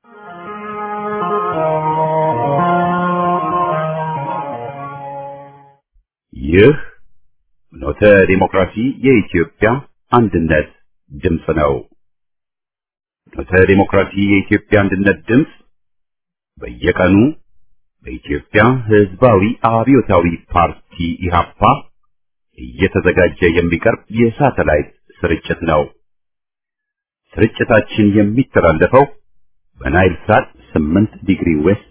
ይህ ፍኖተ ዲሞክራሲ የኢትዮጵያ አንድነት ድምፅ ነው። ፍኖተ ዲሞክራሲ የኢትዮጵያ አንድነት ድምፅ በየቀኑ በኢትዮጵያ ሕዝባዊ አብዮታዊ ፓርቲ ኢህአፓ እየተዘጋጀ የሚቀርብ የሳተላይት ስርጭት ነው። ስርጭታችን የሚተላለፈው በናይል ሳት 8 ዲግሪ ዌስት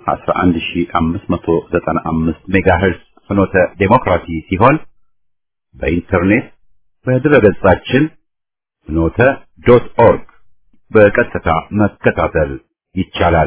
11595 ሜጋሄርዝ ፍኖተ ዴሞክራሲ ሲሆን በኢንተርኔት በድረገጻችን ፍኖተ ዶት ኦርግ በቀጥታ መከታተል ይቻላል።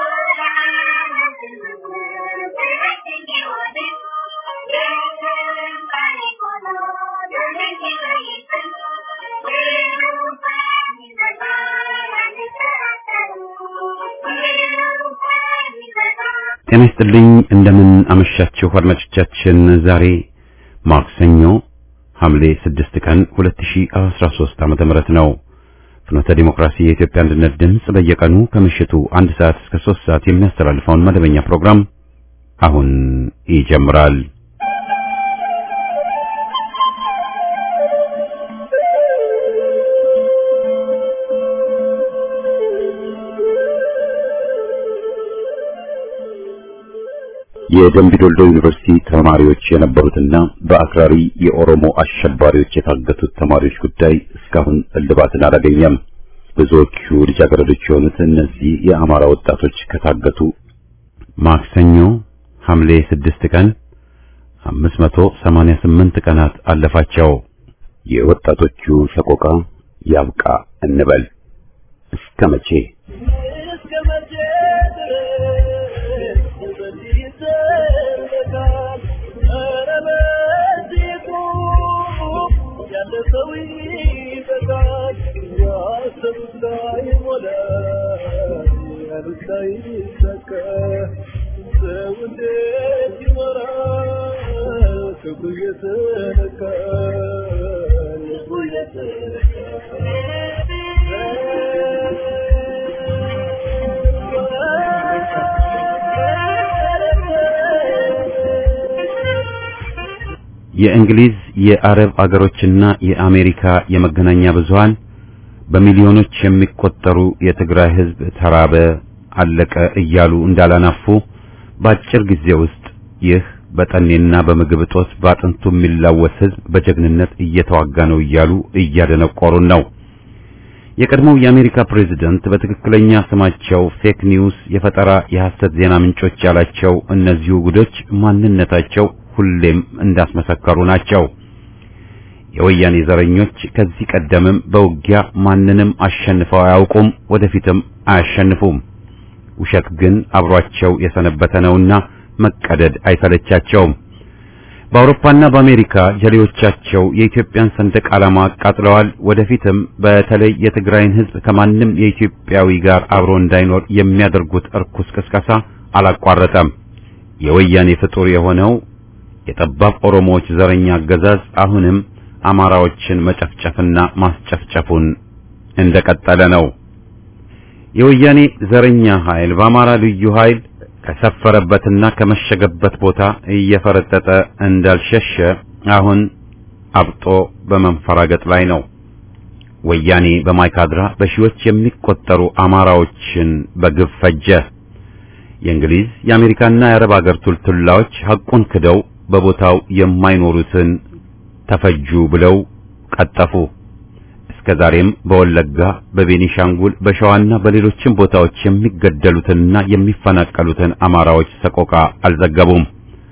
ጤና ይስጥልኝ እንደምን አመሻችሁ አድማጮቻችን። ዛሬ ማክሰኞ ሐምሌ 6 ቀን 2013 ዓመተ ምህረት ነው። ፍኖተ ዲሞክራሲ የኢትዮጵያ አንድነት ድምፅ በየቀኑ ከምሽቱ አንድ ሰዓት እስከ 3 ሰዓት የሚያስተላልፈውን መደበኛ ፕሮግራም አሁን ይጀምራል። የደምቢ ዶልዶ ዩኒቨርሲቲ ተማሪዎች የነበሩትና በአክራሪ የኦሮሞ አሸባሪዎች የታገቱት ተማሪዎች ጉዳይ እስካሁን እልባትን አላገኘም። ብዙዎቹ ልጃገረዶች የሆኑት እነዚህ የአማራ ወጣቶች ከታገቱ ማክሰኞ ሐምሌ 6 ቀን 588 ቀናት አለፋቸው። የወጣቶቹ ሰቆቃ ያብቃ እንበል እስከ መቼ? የእንግሊዝ የአረብ አገሮችና የአሜሪካ የመገናኛ ብዙሃን በሚሊዮኖች የሚቆጠሩ የትግራይ ሕዝብ ተራበ፣ አለቀ እያሉ እንዳላናፉ በአጭር ጊዜ ውስጥ ይህ በጠኔና በምግብ እጦት በአጥንቱ የሚላወስ ሕዝብ በጀግንነት እየተዋጋ ነው እያሉ እያደነቆሩን ነው። የቀድሞው የአሜሪካ ፕሬዝደንት በትክክለኛ ስማቸው ፌክ ኒውስ፣ የፈጠራ የሐሰት ዜና ምንጮች ያላቸው እነዚሁ ጉዶች ማንነታቸው ሁሌም እንዳስመሰከሩ ናቸው። የወያኔ ዘረኞች ከዚህ ቀደምም በውጊያ ማንንም አሸንፈው አያውቁም፣ ወደፊትም አያሸንፉም። ውሸት ግን አብሯቸው የሰነበተ ነውና መቀደድ አይሰለቻቸውም። በአውሮፓና በአሜሪካ ጀሌዎቻቸው የኢትዮጵያን ሰንደቅ ዓላማ አቃጥለዋል። ወደፊትም በተለይ የትግራይን ሕዝብ ከማንም የኢትዮጵያዊ ጋር አብሮ እንዳይኖር የሚያደርጉት እርኩስ ቅስቀሳ አላቋረጠም። የወያኔ ፍጡር የሆነው የጠባብ ኦሮሞዎች ዘረኛ አገዛዝ አሁንም አማራዎችን መጨፍጨፍና ማስጨፍጨፉን እንደቀጠለ ነው። የወያኔ ዘረኛ ኃይል በአማራ ልዩ ኃይል ከሰፈረበትና ከመሸገበት ቦታ እየፈረጠጠ እንዳልሸሸ አሁን አብጦ በመንፈራገጥ ላይ ነው። ወያኔ በማይካድራ በሺዎች የሚቆጠሩ አማራዎችን በግፍ ፈጀ። የእንግሊዝ የአሜሪካና የአረብ አገር ቱልቱላዎች ሐቁን ክደው በቦታው የማይኖሩትን ተፈጁ ብለው ቀጠፉ። እስከ ዛሬም በወለጋ፣ በቤኒሻንጉል፣ በሸዋና በሌሎችም ቦታዎች የሚገደሉትንና የሚፈናቀሉትን አማራዎች ሰቆቃ አልዘገቡም።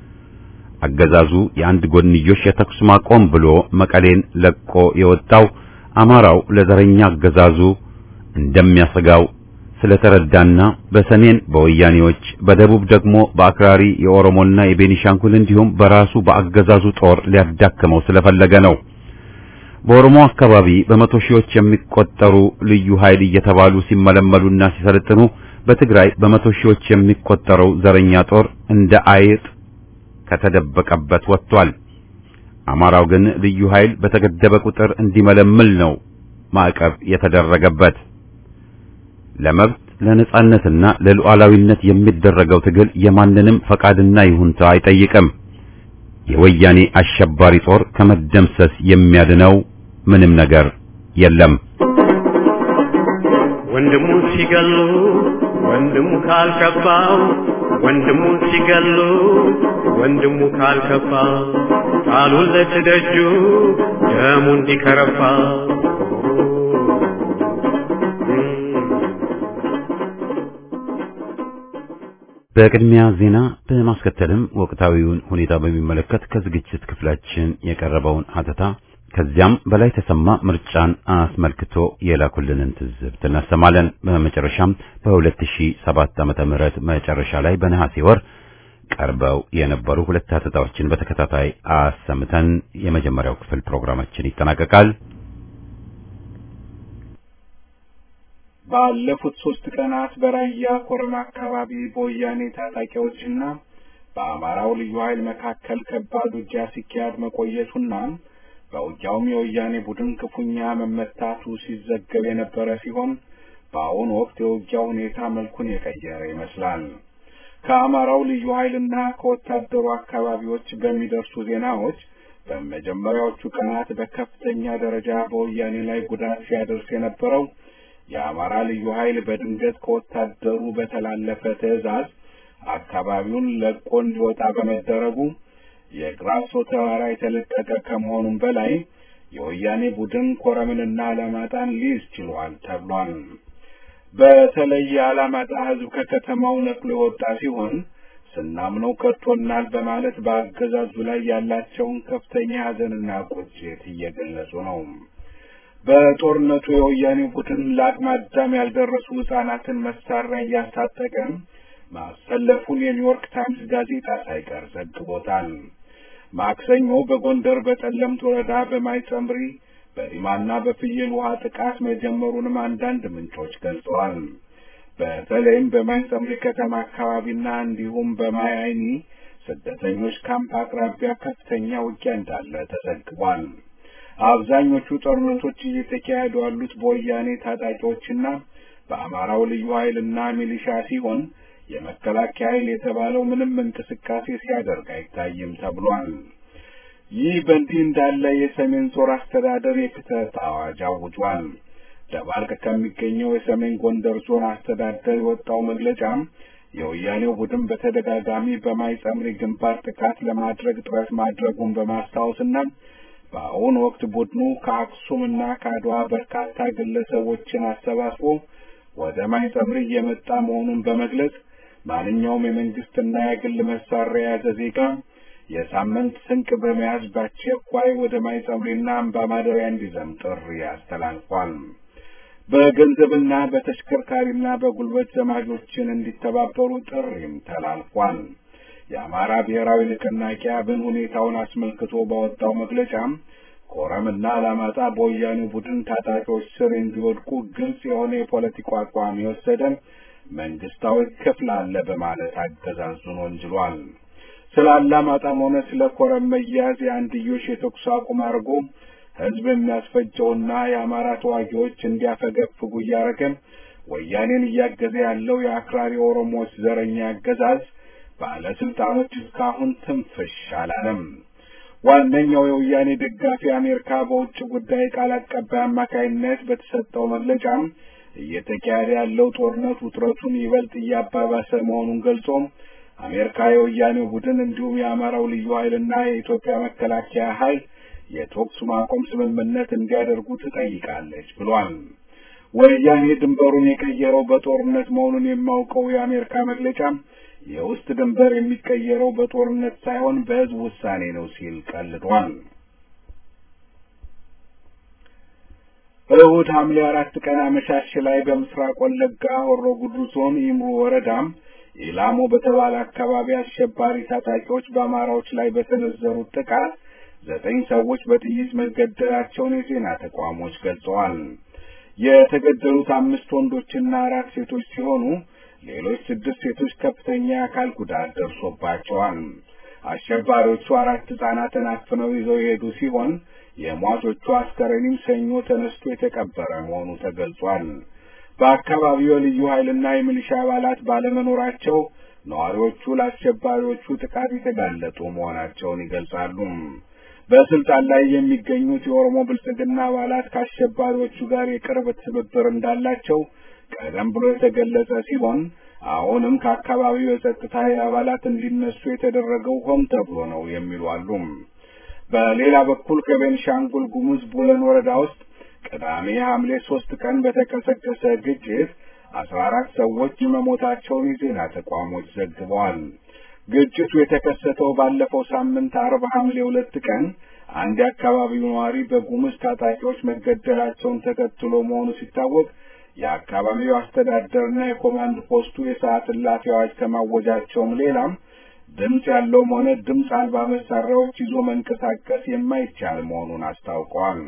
አገዛዙ የአንድ ጎንዮሽ የተኩስ ማቆም ብሎ መቀሌን ለቆ የወጣው አማራው ለዘረኛ አገዛዙ እንደሚያሰጋው ስለተረዳና በሰሜን በወያኔዎች በደቡብ ደግሞ በአክራሪ የኦሮሞና የቤኒሻንጉል እንዲሁም በራሱ በአገዛዙ ጦር ሊያዳክመው ስለፈለገ ነው። በኦሮሞ አካባቢ በመቶ ሺዎች የሚቆጠሩ ልዩ ኃይል እየተባሉ ሲመለመሉና ሲሰለጥኑ፣ በትግራይ በመቶ ሺዎች የሚቆጠረው ዘረኛ ጦር እንደ አይጥ ከተደበቀበት ወጥቷል። አማራው ግን ልዩ ኃይል በተገደበ ቁጥር እንዲመለምል ነው ማዕቀብ የተደረገበት። ለመብት ለነጻነትና ለሉዓላዊነት የሚደረገው ትግል የማንንም ፈቃድና ይሁንታ አይጠይቅም። የወያኔ አሸባሪ ጦር ከመደምሰስ የሚያድነው ምንም ነገር የለም። ወንድሙ ሲገሉ ወንድሙ ካልከፋው ወንድሙ ሲገሉ ወንድሙ ካልከፋ ቃሉን ለትደጁ ደሙ እንዲከረፋ በቅድሚያ ዜና በማስከተልም ወቅታዊውን ሁኔታ በሚመለከት ከዝግጅት ክፍላችን የቀረበውን ሀተታ ከዚያም በላይ ተሰማ ምርጫን አስመልክቶ የላኩልንን ትዝብት እናሰማለን። በመጨረሻም በ2007 ዓመተ ምህረት መጨረሻ ላይ በነሐሴ ወር ቀርበው የነበሩ ሁለት ሀተታዎችን በተከታታይ አሰምተን የመጀመሪያው ክፍል ፕሮግራማችን ይጠናቀቃል። ባለፉት ሶስት ቀናት በራያ ኮረማ አካባቢ በወያኔ ታጣቂዎችና በአማራው ልዩ ኃይል መካከል ከባድ ውጊያ ሲካሄድ መቆየቱና በውጊያውም የወያኔ ቡድን ክፉኛ መመታቱ ሲዘገብ የነበረ ሲሆን በአሁኑ ወቅት የውጊያው ሁኔታ መልኩን የቀየረ ይመስላል። ከአማራው ልዩ ኃይልና ከወታደሩ አካባቢዎች በሚደርሱ ዜናዎች በመጀመሪያዎቹ ቀናት በከፍተኛ ደረጃ በወያኔ ላይ ጉዳት ሲያደርስ የነበረው የአማራ ልዩ ኃይል በድንገት ከወታደሩ በተላለፈ ትዕዛዝ አካባቢውን ለቆ እንዲወጣ በመደረጉ የግራሶ ተራራ የተለቀቀ ከመሆኑም በላይ የወያኔ ቡድን ኮረምንና አላማጣን ሊይዝ ችሏል ተብሏል። በተለይ የአላማጣ ሕዝብ ከከተማው ነቅሎ የወጣ ሲሆን ስናምነው ከድቶናል በማለት በአገዛዙ ላይ ያላቸውን ከፍተኛ ሐዘንና ቁጭት እየገለጹ ነው። በጦርነቱ የወያኔ ቡድን ለአቅመ አዳም ያልደረሱ ሕጻናትን መሳሪያ እያስታጠቀ ማሰለፉን የኒውዮርክ ታይምስ ጋዜጣ ሳይቀር ዘግቦታል። ማክሰኞ በጎንደር በጠለምት ወረዳ በማይጸምሪ በዲማና በፍየል ውሃ ጥቃት መጀመሩንም አንዳንድ ምንጮች ገልጸዋል። በተለይም በማይጸምሪ ከተማ አካባቢና እንዲሁም በማይ አይኒ ስደተኞች ካምፕ አቅራቢያ ከፍተኛ ውጊያ እንዳለ ተዘግቧል። አብዛኞቹ ጦርነቶች እየተካሄዱ ያሉት በወያኔ ታጣቂዎችና በአማራው ልዩ ኃይልና ሚሊሻ ሲሆን የመከላከያ ኃይል የተባለው ምንም እንቅስቃሴ ሲያደርግ አይታይም ተብሏል። ይህ በእንዲህ እንዳለ የሰሜን ጦር አስተዳደር የክተት አዋጅ አውጇል። ደባርቅ ከሚገኘው የሰሜን ጎንደር ዞን አስተዳደር የወጣው መግለጫ የወያኔው ቡድን በተደጋጋሚ በማይጸምሪ ግንባር ጥቃት ለማድረግ ጥረት ማድረጉን በማስታወስና በአሁኑ ወቅት ቡድኑ ከአክሱምና ከአድዋ በርካታ ግለሰቦችን አሰባስቦ ወደ ማይጸምሪ እየመጣ መሆኑን በመግለጽ ማንኛውም የመንግስትና የግል መሳሪያ የያዘ ዜጋ የሳምንት ስንቅ በመያዝ በአስቸኳይ ወደ ማይጸምሪና አምባ ማደሪያ እንዲዘም ጥሪ አስተላልፏል። በገንዘብና በተሽከርካሪና በጉልበት ዘማቾችን እንዲተባበሩ ጥሪም ተላልፏል። የአማራ ብሔራዊ ንቅናቄ አብን ሁኔታውን አስመልክቶ ባወጣው መግለጫም ኮረምና አላማጣ በወያኔ ቡድን ታጣቂዎች ስር እንዲወድቁ ግልጽ የሆነ የፖለቲካ አቋም የወሰደ መንግስታዊ ክፍል አለ በማለት አገዛዙን ወንጅሏል። ስለ አላማጣም ሆነ ስለ ኮረም መያዝ የአንድዮሽ የተኩስ አቁም አድርጎ ህዝብ የሚያስፈጀውና የአማራ ተዋጊዎች እንዲያፈገፍጉ እያደረገ ወያኔን እያገዘ ያለው የአክራሪ ኦሮሞዎች ዘረኛ አገዛዝ ባለስልጣኖች እስካሁን ትንፍሽ አላለም። ዋነኛው የወያኔ ደጋፊ አሜሪካ በውጭ ጉዳይ ቃል አቀባይ አማካይነት በተሰጠው መግለጫም እየተካሄደ ያለው ጦርነት ውጥረቱን ይበልጥ እያባባሰ መሆኑን ገልጾ አሜሪካ የወያኔው ቡድን እንዲሁም የአማራው ልዩ ኃይልና የኢትዮጵያ መከላከያ ኃይል የተኩስ ማቆም ስምምነት እንዲያደርጉ ትጠይቃለች ብሏል። ወያኔ ድንበሩን የቀየረው በጦርነት መሆኑን የማውቀው የአሜሪካ መግለጫ የውስጥ ድንበር የሚቀየረው በጦርነት ሳይሆን በህዝብ ውሳኔ ነው ሲል ቀልዷል። እሁድ ሐምሌ አራት ቀን አመሻሽ ላይ በምስራቅ ወለጋ ሆሮ ጉዱሩ ዞን ኢምሩ ወረዳም ኢላሞ በተባለ አካባቢ አሸባሪ ታጣቂዎች በአማራዎች ላይ በሰነዘሩት ጥቃት ዘጠኝ ሰዎች በጥይት መገደላቸውን የዜና ተቋሞች ገልጸዋል። የተገደሉት አምስት ወንዶችና አራት ሴቶች ሲሆኑ ሌሎች ስድስት ሴቶች ከፍተኛ የአካል ጉዳት ደርሶባቸዋል። አሸባሪዎቹ አራት ህጻናትን አፍነው ይዘው የሄዱ ሲሆን የሟቾቹ አስከሬንም ሰኞ ተነስቶ የተቀበረ መሆኑ ተገልጿል። በአካባቢው የልዩ ኃይልና የሚሊሻ አባላት ባለመኖራቸው ነዋሪዎቹ ለአሸባሪዎቹ ጥቃት የተጋለጡ መሆናቸውን ይገልጻሉ። በስልጣን ላይ የሚገኙት የኦሮሞ ብልጽግና አባላት ከአሸባሪዎቹ ጋር የቅርብ ትብብር እንዳላቸው ቀደም ብሎ የተገለጸ ሲሆን አሁንም ከአካባቢው የጸጥታ አባላት እንዲነሱ የተደረገው ሆን ተብሎ ነው የሚሉ አሉ። በሌላ በኩል ከቤንሻንጉል ጉሙዝ ቡለን ወረዳ ውስጥ ቅዳሜ ሐምሌ ሶስት ቀን በተቀሰቀሰ ግጭት አስራ አራት ሰዎች መሞታቸውን የዜና ተቋሞች ዘግበዋል። ግጭቱ የተከሰተው ባለፈው ሳምንት አርብ ሐምሌ ሁለት ቀን አንድ የአካባቢው ነዋሪ በጉሙዝ ታጣቂዎች መገደላቸውን ተከትሎ መሆኑ ሲታወቅ የአካባቢው አስተዳደርና የኮማንድ ፖስቱ የሰዓት እላፊ አዋጅ ከማወጃቸውም ሌላም ድምፅ ያለውም ሆነ ድምፅ አልባ መሳሪያዎች ይዞ መንቀሳቀስ የማይቻል መሆኑን አስታውቀዋል።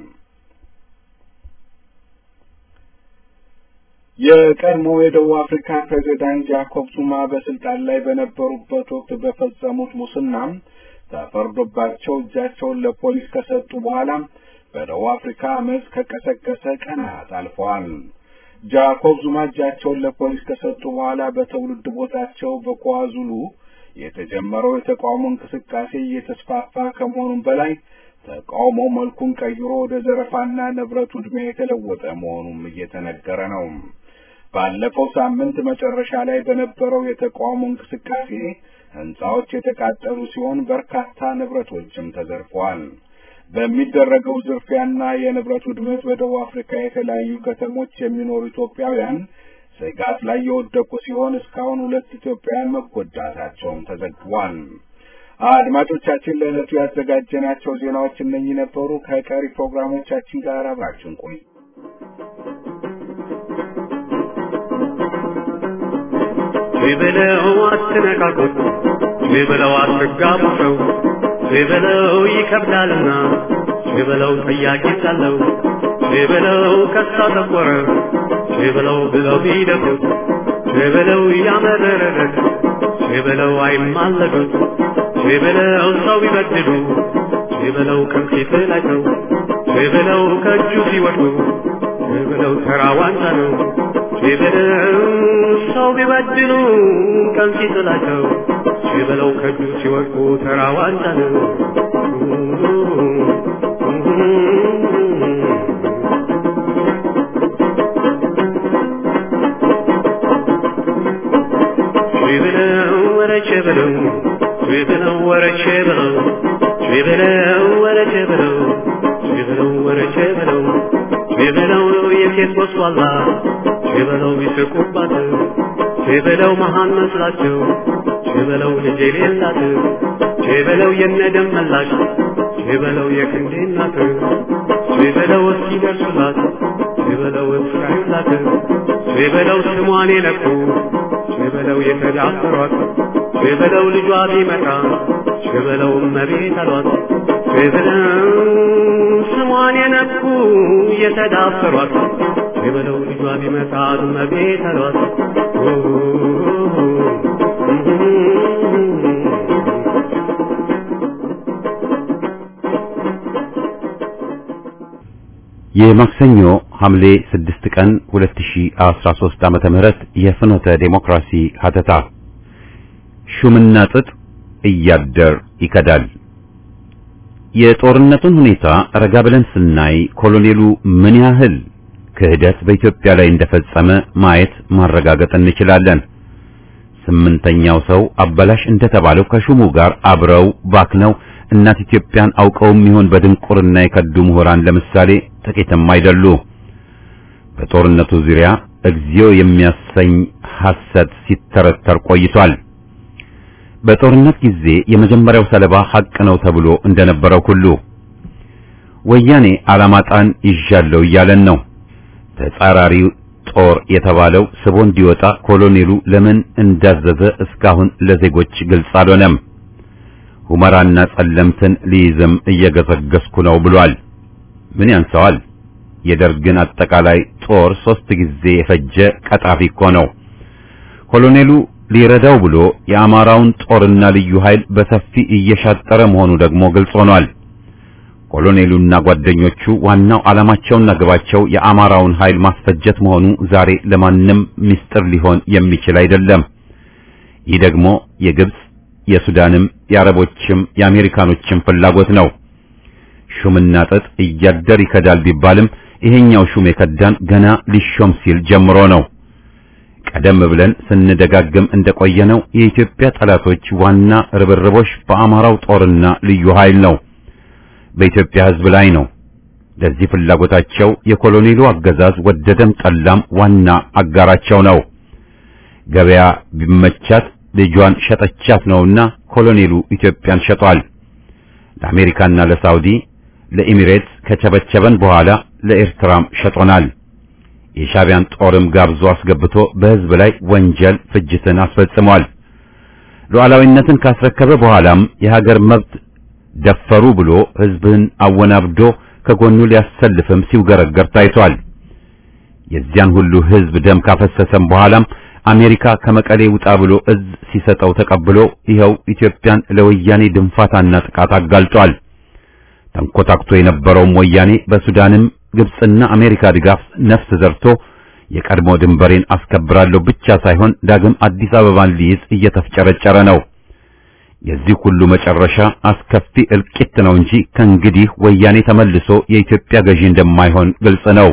የቀድሞ የደቡብ አፍሪካ ፕሬዚዳንት ጃኮብ ዙማ በስልጣን ላይ በነበሩበት ወቅት በፈጸሙት ሙስናም ተፈርዶባቸው እጃቸውን ለፖሊስ ከሰጡ በኋላ በደቡብ አፍሪካ አመፅ ከቀሰቀሰ ቀናት አልፈዋል። ጃኮብ ዙማ እጃቸውን ለፖሊስ ከሰጡ በኋላ በትውልድ ቦታቸው በኳዙሉ የተጀመረው የተቃውሞ እንቅስቃሴ እየተስፋፋ ከመሆኑም በላይ ተቃውሞ መልኩን ቀይሮ ወደ ዘረፋና ንብረት ውድሜ የተለወጠ መሆኑም እየተነገረ ነው። ባለፈው ሳምንት መጨረሻ ላይ በነበረው የተቃውሞ እንቅስቃሴ ህንጻዎች የተቃጠሉ ሲሆን በርካታ ንብረቶችም ተዘርፈዋል። በሚደረገው ዝርፊያና የንብረት ውድመት በደቡብ አፍሪካ የተለያዩ ከተሞች የሚኖሩ ኢትዮጵያውያን ስጋት ላይ የወደቁ ሲሆን እስካሁን ሁለት ኢትዮጵያውያን መጎዳታቸውም ተዘግቧል። አድማጮቻችን ለዕለቱ ያዘጋጀናቸው ዜናዎች እነኚህ ነበሩ። ከቀሪ ፕሮግራሞቻችን ጋር አብራችሁን ቆዩ። በለው አትነካኩት፣ በለው አትጋቡ ሰው በለው ይከብዳልና፣ በለው ጠያቂ ሳለው፣ በለው ከሳ ተቆረ፣ በለው ብለው ቢደፉት፣ በለው ያመረረለት፣ በለው አይማለዱት፣ በለው ሰው ቢበድሉ፣ በለው ከፊት ላይ ሰው፣ በለው ከእጁ ሲወድቁ፣ በለው ተራ ዋንጫ ነው። በለው ሰው ቢበድሉ ቀን ሲጥላቸው በለው ከእጁ ሲወድቁ ተራ ዋንጫ ነው። በለው ወረቼ በለው በለው ወረቼ በለው በለው ወረቼ በለው በለው ወረቼ በለው በለው የሴት ወስዋላ በለው ይስቁባት በለው መሃን መስላቸው በለው ልጅ የሌላት በለው የነደም መላሽ በለው የክንዴ እናት በለው እስኪደርሱላት በለው እስራዩላት በለው ስሟን የነኩ በለው የተዳፈሯት በለው ልጇ ቢመጣ በለው እመቤት አሏት በለው ስሟን የነኩ የተዳፈሯት በለው ልጇ ቢመጣ እመቤት አሏት የማክሰኞ ሐምሌ 6 ቀን 2013 ዓመተ ምህረት የፍኖተ ዴሞክራሲ ሀተታ ሹምና ጥጥ እያደር ይከዳል። የጦርነቱን ሁኔታ ረጋ ብለን ስናይ ኮሎኔሉ ምን ያህል ክህደት በኢትዮጵያ ላይ እንደፈጸመ ማየት ማረጋገጥ እንችላለን። ስምንተኛው ሰው አበላሽ እንደተባለው ከሹሙ ጋር አብረው ባክነው እናት ኢትዮጵያን አውቀውም ይሆን በድንቁርና የከዱ ምሁራን ለምሳሌ ጥቂትም አይደሉ። በጦርነቱ ዙሪያ እግዚኦ የሚያሰኝ ሐሰት ሲተረተር ቆይቷል። በጦርነት ጊዜ የመጀመሪያው ሰለባ ሐቅ ነው ተብሎ እንደነበረው ሁሉ ወያኔ አላማጣን ይዣለው እያለን ነው። ተጻራሪው ጦር የተባለው ስቦ እንዲወጣ ኮሎኔሉ ለምን እንዳዘዘ እስካሁን ለዜጎች ግልጽ አልሆነም። ሁመራና ጸለምትን ሊይዝም እየገሰገስኩ ነው ብሏል። ምን ያንሰዋል? የደርግን አጠቃላይ ጦር ሶስት ጊዜ የፈጀ ቀጣፊ እኮ ነው። ኮሎኔሉ ሊረዳው ብሎ የአማራውን ጦርና ልዩ ኃይል በሰፊ እየሻጠረ መሆኑ ደግሞ ግልጽ ሆኗል። ኮሎኔሉና ጓደኞቹ ዋናው ዓላማቸውና ግባቸው የአማራውን ኃይል ማስፈጀት መሆኑ ዛሬ ለማንም ምስጢር ሊሆን የሚችል አይደለም። ይህ ደግሞ የግብጽ፣ የሱዳንም፣ የአረቦችም የአሜሪካኖችም ፍላጎት ነው። ሹምና ጥጥ እያደር ይከዳል ቢባልም ይሄኛው ሹም የከዳን ገና ሊሾም ሲል ጀምሮ ነው። ቀደም ብለን ስንደጋግም እንደቆየነው የኢትዮጵያ ጠላቶች ዋና ርብርቦች በአማራው ጦርና ልዩ ኃይል ነው፣ በኢትዮጵያ ሕዝብ ላይ ነው። ለዚህ ፍላጎታቸው የኮሎኔሉ አገዛዝ ወደደም ጠላም ዋና አጋራቸው ነው። ገበያ ቢመቻት ልጇን ሸጠቻት ነውና ኮሎኔሉ ኢትዮጵያን ሸጧል። ለአሜሪካና ለሳውዲ ለኢሚሬትስ ከቸበቸበን በኋላ ለኤርትራም ሸጦናል። የሻቢያን ጦርም ጋብዞ አስገብቶ በሕዝብ ላይ ወንጀል ፍጅትን አስፈጽሟል። ሉዓላዊነትን ካስረከበ በኋላም የሀገር መብት ደፈሩ ብሎ ሕዝብን አወናብዶ ከጎኑ ሊያሰልፍም ሲውገረገር ታይቷል። የዚያን ሁሉ ሕዝብ ደም ካፈሰሰም በኋላም አሜሪካ ከመቀሌ ውጣ ብሎ እዝ ሲሰጠው ተቀብሎ ይኸው ኢትዮጵያን ለወያኔ ድንፋታና ጥቃት አጋልጧል። ተንኮታክቶ የነበረውም ወያኔ በሱዳንም ግብጽና አሜሪካ ድጋፍ ነፍስ ዘርቶ የቀድሞ ድንበሬን አስከብራለሁ ብቻ ሳይሆን ዳግም አዲስ አበባን ሊይዝ እየተፍጨረጨረ ነው። የዚህ ሁሉ መጨረሻ አስከፊ እልቂት ነው እንጂ ከእንግዲህ ወያኔ ተመልሶ የኢትዮጵያ ገዢ እንደማይሆን ግልጽ ነው።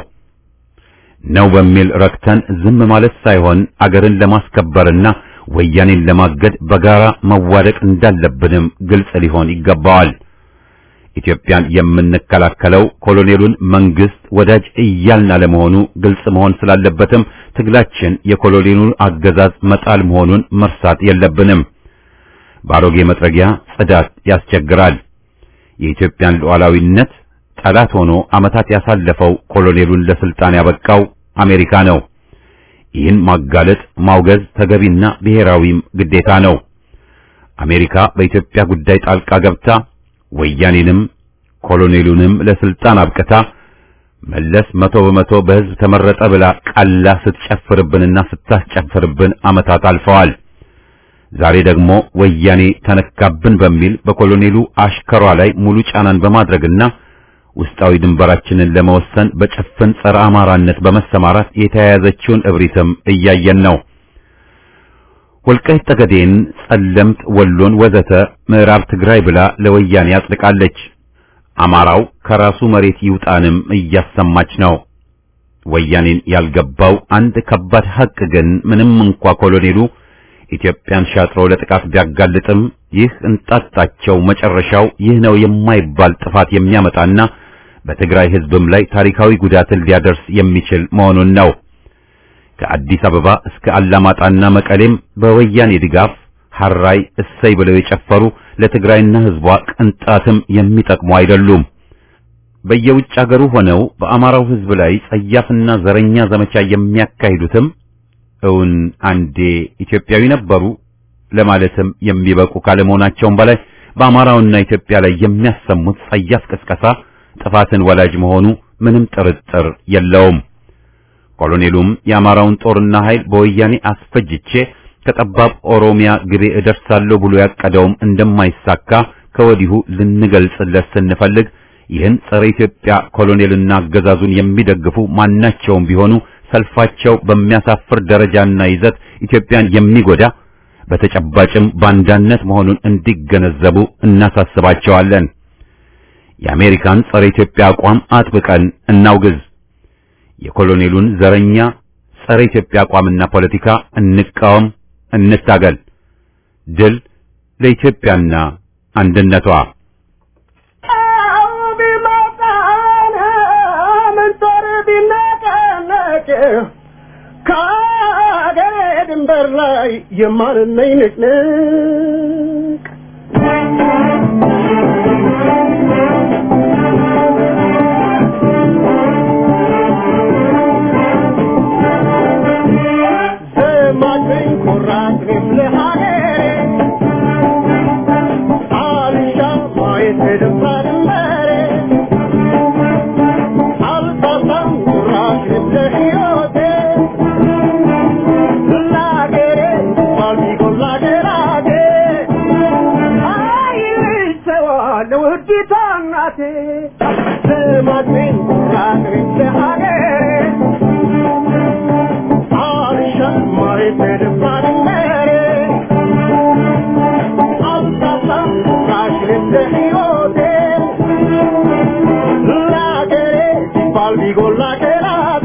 ነው በሚል ረክተን ዝም ማለት ሳይሆን አገርን ለማስከበርና ወያኔን ለማገድ በጋራ መዋደቅ እንዳለብንም ግልጽ ሊሆን ይገባዋል። ኢትዮጵያን የምንከላከለው ኮሎኔሉን መንግስት ወዳጅ እያልን አለመሆኑ ግልጽ መሆን ስላለበትም ትግላችን የኮሎኔሉን አገዛዝ መጣል መሆኑን መርሳት የለብንም። በአሮጌ መጥረጊያ ጽዳት ያስቸግራል። የኢትዮጵያን ሉዓላዊነት ጠላት ሆኖ ዓመታት ያሳለፈው ኮሎኔሉን ለስልጣን ያበቃው አሜሪካ ነው። ይህን ማጋለጥ ማውገዝ ተገቢና ብሔራዊም ግዴታ ነው። አሜሪካ በኢትዮጵያ ጉዳይ ጣልቃ ገብታ ወያኔንም ኮሎኔሉንም ለስልጣን አብቅታ መለስ መቶ በመቶ በሕዝብ ተመረጠ ብላ ቀላ ስትጨፍርብንና ስታስጨፍርብን ዓመታት አልፈዋል። ዛሬ ደግሞ ወያኔ ተነካብን በሚል በኮሎኔሉ አሽከሯ ላይ ሙሉ ጫናን በማድረግና ውስጣዊ ድንበራችንን ለመወሰን በጭፍን ጸረ አማራነት በመሰማራት የተያያዘችውን እብሪትም እያየን ነው። ወልቃይት ጠገዴን፣ ጸለምት፣ ወሎን ወዘተ ምዕራብ ትግራይ ብላ ለወያኔ አጽድቃለች። አማራው ከራሱ መሬት ይውጣንም እያሰማች ነው። ወያኔን ያልገባው አንድ ከባድ ሐቅ ግን ምንም እንኳ ኮሎኔሉ ኢትዮጵያን ሻጥሮ ለጥቃት ቢያጋልጥም ይህ እንጣጣቸው መጨረሻው ይህ ነው የማይባል ጥፋት የሚያመጣና በትግራይ ሕዝብም ላይ ታሪካዊ ጉዳትን ሊያደርስ የሚችል መሆኑን ነው። ከአዲስ አበባ እስከ አላማጣና መቀሌም በወያኔ ድጋፍ ሐራይ እሰይ ብለው የጨፈሩ ለትግራይና ሕዝቧ ቅንጣትም የሚጠቅሙ አይደሉም። በየውጭ አገሩ ሆነው በአማራው ሕዝብ ላይ ጸያፍና ዘረኛ ዘመቻ የሚያካሂዱትም እውን አንዴ ኢትዮጵያዊ ነበሩ ለማለትም የሚበቁ ካለመሆናቸውም በላይ በአማራውና ኢትዮጵያ ላይ የሚያሰሙት ጸያፍ ቅስቀሳ ጥፋትን ወላጅ መሆኑ ምንም ጥርጥር የለውም። ኮሎኔሉም የአማራውን ጦርና ኃይል በወያኔ አስፈጅቼ ከጠባብ ኦሮሚያ ግቤ እደርሳለሁ ብሎ ያቀደውም እንደማይሳካ ከወዲሁ ልንገልጽለት ስንፈልግ ይህን ጸረ ኢትዮጵያ ኮሎኔልና አገዛዙን የሚደግፉ ማናቸውም ቢሆኑ ሰልፋቸው በሚያሳፍር ደረጃና ይዘት ኢትዮጵያን የሚጎዳ በተጨባጭም ባንዳነት መሆኑን እንዲገነዘቡ እናሳስባቸዋለን። የአሜሪካን ጸረ ኢትዮጵያ አቋም አጥብቀን እናውግዝ። የኮሎኔሉን ዘረኛ ጸረ ኢትዮጵያ አቋምና ፖለቲካ እንቃወም፣ እንታገል። ድል ለኢትዮጵያና አንድነቷ። ከአገሬ ድንበር ላይ የማንነኝ ንቅንቅ ዘማችኝ ኩራትም ለሀገሬ አልሻ ማየት ደፋ ድንበሬ አልሳሳም ኩራትም ለሕይወቴ ለአገሬ ባልሚጎላ ገራጌ አይሰዋ ለውዲቷ ማየት ደስታ ድንበሬ አልሳሳም ቁራሽን ለሕይወቴ ለአገሬ ሲባል ቢጎላ ከራቴ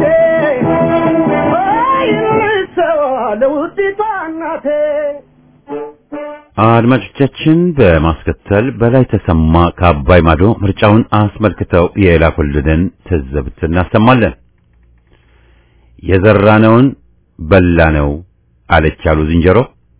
ወይ ልሰዋ ለውዲቷ እናቴ አድማጮቻችን በማስከተል በላይ ተሰማ ከአባይ ማዶ ምርጫውን አስመልክተው የላኩልንን ትዝብት እናሰማለን። የዘራነውን በላነው አለች ያሉ ዝንጀሮ።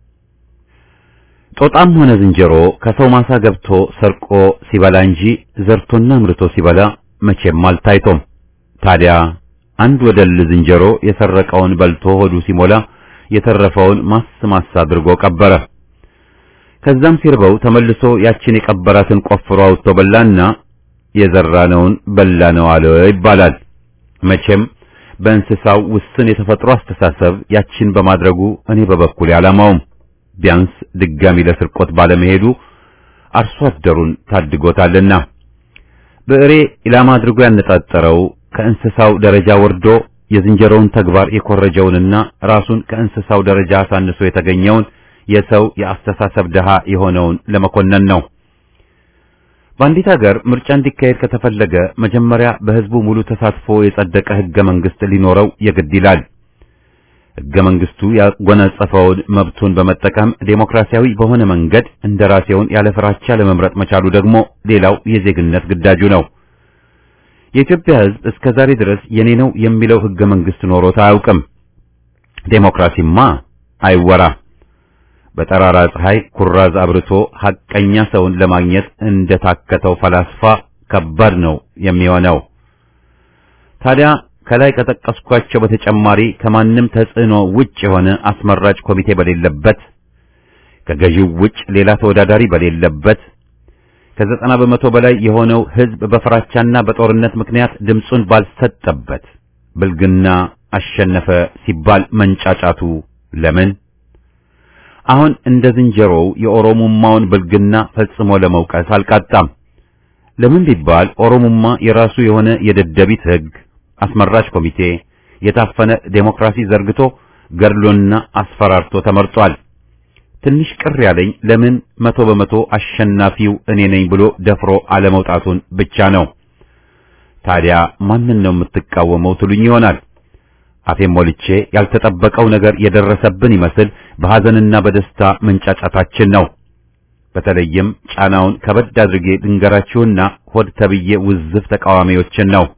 ጦጣም ሆነ ዝንጀሮ ከሰው ማሳ ገብቶ ሰርቆ ሲበላ እንጂ ዘርቶና ምርቶ ሲበላ መቼም አልታይቶም። ታዲያ አንድ ወደል ዝንጀሮ የሰረቀውን በልቶ ሆዱ ሲሞላ የተረፈውን ማስ ማስ አድርጎ ቀበረ። ከዛም ሲርበው ተመልሶ ያችን የቀበራትን ቆፍሮ አውጥቶ በላና የዘራነውን በላነው አለ ይባላል። መቼም በእንስሳው ውስን የተፈጥሮ አስተሳሰብ ያችን በማድረጉ እኔ በበኩሌ አላማውም ቢያንስ ድጋሚ ለስርቆት ባለመሄዱ አርሶ አደሩን ታድጎታልና። ብዕሬ ኢላማ አድርጎ ያነጣጠረው ከእንስሳው ደረጃ ወርዶ የዝንጀሮውን ተግባር የኮረጀውንና ራሱን ከእንስሳው ደረጃ አሳንሶ የተገኘውን የሰው የአስተሳሰብ ድሃ የሆነውን ለመኮነን ነው። በአንዲት ሀገር ምርጫ እንዲካሄድ ከተፈለገ መጀመሪያ በሕዝቡ ሙሉ ተሳትፎ የጸደቀ ሕገ መንግሥት ሊኖረው የግድ ይላል። ሕገ መንግሥቱ ያጎናጸፈውን መብቱን በመጠቀም ዴሞክራሲያዊ በሆነ መንገድ እንደራሴውን ያለ ፍራቻ ለመምረጥ መቻሉ ደግሞ ሌላው የዜግነት ግዳጁ ነው። የኢትዮጵያ ሕዝብ እስከ ዛሬ ድረስ የኔ ነው የሚለው ሕገ መንግሥት ኖሮት አያውቅም። ዴሞክራሲማ አይወራ። በጠራራ ፀሐይ ኩራዝ አብርቶ ሐቀኛ ሰውን ለማግኘት እንደታከተው ፈላስፋ ከባድ ነው የሚሆነው። ታዲያ ከላይ ከጠቀስኳቸው በተጨማሪ ከማንም ተጽዕኖ ውጭ የሆነ አስመራጭ ኮሚቴ በሌለበት፣ ከገዢው ውጭ ሌላ ተወዳዳሪ በሌለበት፣ ከዘጠና በመቶ በላይ የሆነው ሕዝብ በፍራቻና በጦርነት ምክንያት ድምፁን ባልሰጠበት ብልግና አሸነፈ ሲባል መንጫጫቱ ለምን? አሁን እንደ ዝንጀሮው የኦሮሙማውን ብልግና ፈጽሞ ለመውቀስ አልቃጣም። ለምን ቢባል ኦሮሙማ የራሱ የሆነ የደደቢት ሕግ፣ አስመራጭ ኮሚቴ፣ የታፈነ ዴሞክራሲ ዘርግቶ ገድሎና አስፈራርቶ ተመርጧል። ትንሽ ቅር ያለኝ ለምን መቶ በመቶ አሸናፊው እኔ ነኝ ብሎ ደፍሮ አለመውጣቱን ብቻ ነው። ታዲያ ማንን ነው የምትቃወመው ትሉኝ ይሆናል። አፌን ሞልቼ ያልተጠበቀው ነገር የደረሰብን ይመስል በሐዘንና በደስታ መንጫጫታችን ነው። በተለይም ጫናውን ከበድ አድርጌ ድንገራችሁና ሆድ ተብዬ ውዝፍ ተቃዋሚዎችን ነው።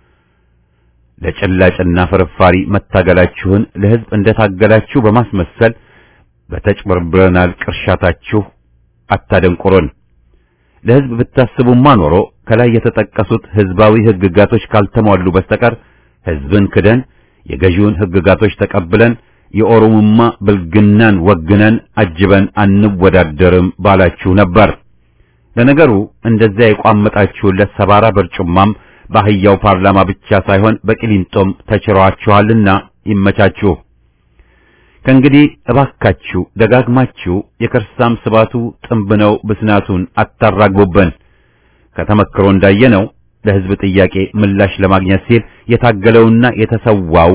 ለጭላጭና ፍርፋሪ መታገላችሁን ለሕዝብ እንደታገላችሁ በማስመሰል በተጭበርብረናል ቅርሻታችሁ አታደንቁሩን። ለሕዝብ ብታስቡማ ኖሮ ከላይ የተጠቀሱት ሕዝባዊ ሕግጋቶች ካልተሟሉ በስተቀር ሕዝብን ክደን የገዢውን ሕግጋቶች ተቀብለን የኦሮሞማ ብልግናን ወግነን አጅበን አንወዳደርም ባላችሁ ነበር። ለነገሩ እንደዚያ የቋመጣችሁለት ሰባራ በርጩማም በአህያው ፓርላማ ብቻ ሳይሆን በቂሊንጦም ተችሯችኋልና ይመቻችሁ። ከእንግዲህ እባካችሁ ደጋግማችሁ የከርሳም ስባቱ ጥንብ ነው ብስናቱን አታራግቡብን። ከተመክሮ እንዳየነው ለሕዝብ ጥያቄ ምላሽ ለማግኘት ሲል የታገለውና የተሰዋው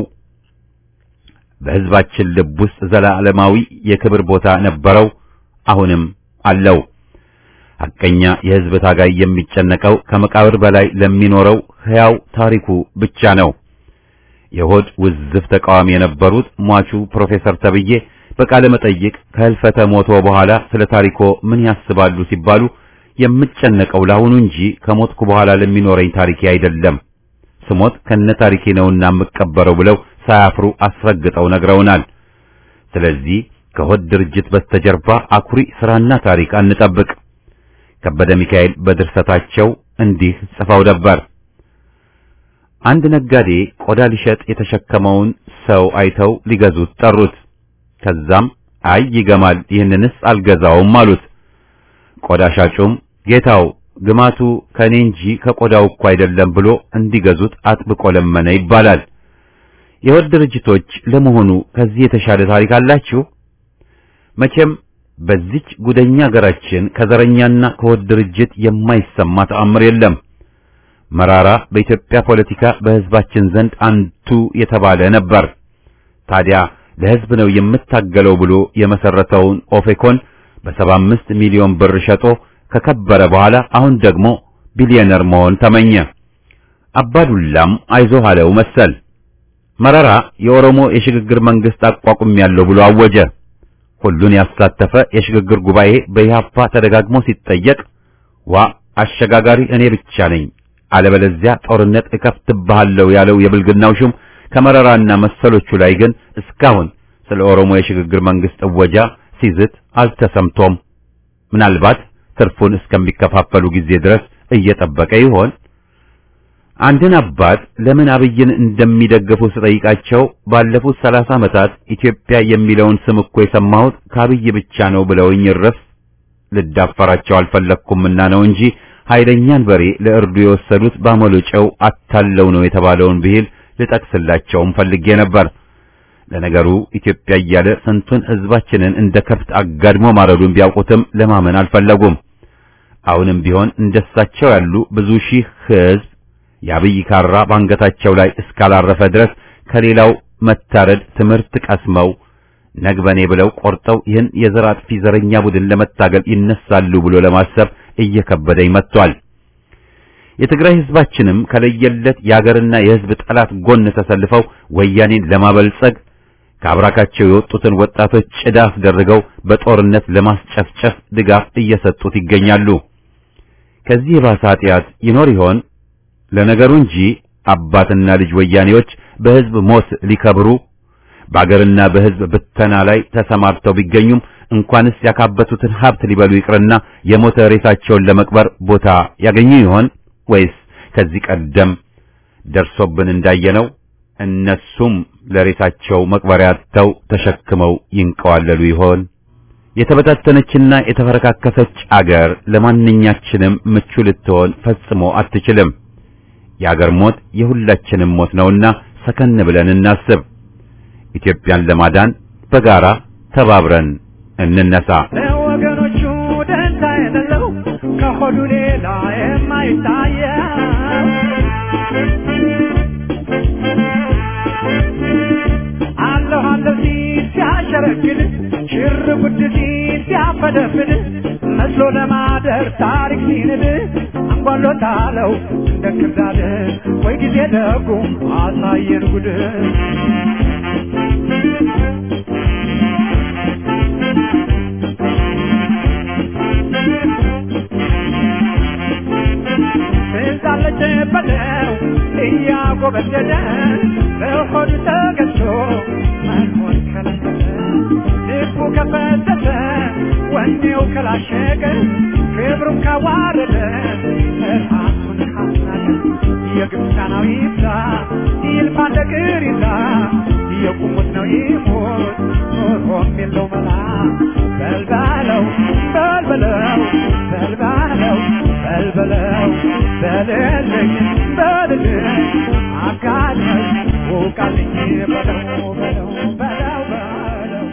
በሕዝባችን ልብ ውስጥ ዘላለማዊ የክብር ቦታ ነበረው፣ አሁንም አለው። ሐቀኛ የሕዝብ ታጋይ የሚጨነቀው ከመቃብር በላይ ለሚኖረው ሕያው ታሪኩ ብቻ ነው። የሆድ ውዝፍ ተቃዋሚ የነበሩት ሟቹ ፕሮፌሰር ተብዬ በቃለ መጠይቅ ከህልፈተ ሞቶ በኋላ ስለ ታሪኮ ምን ያስባሉ ሲባሉ የምጨነቀው ለአሁኑ እንጂ ከሞትኩ በኋላ ለሚኖረኝ ታሪኬ አይደለም፣ ስሞት ከነ ታሪኬ ነውና የምቀበረው ብለው ሳያፍሩ አስረግጠው ነግረውናል። ስለዚህ ከሆድ ድርጅት በስተጀርባ አኩሪ ስራና ታሪክ አንጠብቅ። ከበደ ሚካኤል በድርሰታቸው እንዲህ ጽፈው ነበር። አንድ ነጋዴ ቆዳ ሊሸጥ የተሸከመውን ሰው አይተው ሊገዙት ጠሩት። ከዛም አይ ይገማል፣ ይህንንስ አልገዛውም አሉት። ቆዳ ሻጩም ጌታው ግማቱ ከኔ እንጂ ከቆዳው እኮ አይደለም ብሎ እንዲገዙት አጥብቆ ለመነ ይባላል። የሆድ ድርጅቶች ለመሆኑ ከዚህ የተሻለ ታሪክ አላችሁ? መቼም በዚች ጉደኛ ሀገራችን ከዘረኛና ከሆድ ድርጅት የማይሰማ ተአምር የለም። መራራ በኢትዮጵያ ፖለቲካ በሕዝባችን ዘንድ አንቱ የተባለ ነበር። ታዲያ ለሕዝብ ነው የምታገለው ብሎ የመሰረተውን ኦፌኮን በሰባ አምስት ሚሊዮን ብር ሸጦ ከከበረ በኋላ አሁን ደግሞ ቢሊዮነር መሆን ተመኘ። አባዱላም አይዞህ አለው መሰል። መረራ የኦሮሞ የሽግግር መንግስት አቋቁም ያለው ብሎ አወጀ። ሁሉን ያሳተፈ የሽግግር ጉባኤ በኢህአፓ ተደጋግሞ ሲጠየቅ ዋ አሸጋጋሪ እኔ ብቻ ነኝ፣ አለበለዚያ ጦርነት እከፍትብሃለሁ ያለው የብልግናው ሹም ከመረራና መሰሎቹ ላይ ግን እስካሁን ስለ ኦሮሞ የሽግግር መንግስት እወጃ ሲዝት አልተሰምቶም። ምናልባት ትርፉን እስከሚከፋፈሉ ጊዜ ድረስ እየጠበቀ ይሆን? አንድን አባት ለምን አብይን እንደሚደግፉ ስጠይቃቸው ባለፉት ሰላሳ ዓመታት ኢትዮጵያ የሚለውን ስም እኮ የሰማሁት ከአብይ ብቻ ነው ብለውኝ እረፍ ልዳፈራቸው አልፈለግኩምና ነው እንጂ ኃይለኛን በሬ ለእርዱ የወሰዱት ባመሎ ጨው አታለው ነው የተባለውን ብሂል ልጠቅስላቸውም ፈልጌ ነበር። ለነገሩ ኢትዮጵያ እያለ ስንቱን ሕዝባችንን እንደ ከብት አጋድሞ ማረዱን ቢያውቁትም ለማመን አልፈለጉም። አሁንም ቢሆን እንደሳቸው ያሉ ብዙ ሺህ ሕዝብ የአብይ ካራ ባንገታቸው ላይ እስካላረፈ ድረስ ከሌላው መታረድ ትምህርት ቀስመው ነግበኔ ብለው ቆርጠው ይህን የዘር አጥፊ ዘረኛ ቡድን ለመታገል ይነሳሉ ብሎ ለማሰብ እየከበደኝ መጥቷል። የትግራይ ሕዝባችንም ከለየለት የአገርና የሕዝብ ጠላት ጎን ተሰልፈው ወያኔን ለማበልጸግ ከአብራካቸው የወጡትን ወጣቶች ጭዳ አስደርገው በጦርነት ለማስጨፍጨፍ ድጋፍ እየሰጡት ይገኛሉ። ከዚህ የባሰ ኃጢአት ይኖር ይሆን? ለነገሩ እንጂ አባትና ልጅ ወያኔዎች በሕዝብ ሞት ሊከብሩ በአገርና በሕዝብ ብተና ላይ ተሰማርተው ቢገኙም እንኳንስ ያካበቱትን ሀብት ሊበሉ ይቅርና የሞተ ሬሳቸውን ለመቅበር ቦታ ያገኙ ይሆን? ወይስ ከዚህ ቀደም ደርሶብን እንዳየነው እነሱም ለሬሳቸው መቅበሪያ አጥተው ተሸክመው ይንቀዋለሉ ይሆን? የተበታተነችና የተፈረካከሰች አገር ለማንኛችንም ምቹ ልትሆን ፈጽሞ አትችልም። የአገር ሞት የሁላችንም ሞት ነውና ሰከን ብለን እናስብ። ኢትዮጵያን ለማዳን በጋራ ተባብረን እንነሳ። ለወገኖቹ ደንታ የሌለው ከሆዱ ሌላ የማይታየ አለሁ አለሁ ሲል ሲያሸረግድ ሽር ጉድ ሲል ሲያፈደፍድ መስሎ ለማደር ታሪክ ሲንድ አንጓሎታለው እንደ ክርዳድ ወይ ጊዜ ደጉ አሳየን ጉድ ትዛለች በለው እያጎበደደ በሆዱ ተገዝቶ መኖር ከለከለ ልቡ ከፈተተ ወኔው ከላሸቀ ክብሩን ካዋረደ ራሱን ካስናቀ የግብፃናዊ ይብዛ ይልፋ እንደ ቅሪዛ የቁሙት ነው ይሞት ኖሮም የለው መላ በልባለው በልበለው በልባለው በልበለው በልልኝ በልልኝ አጋለኝ ውቃልኝ በለው በለው በለው በለው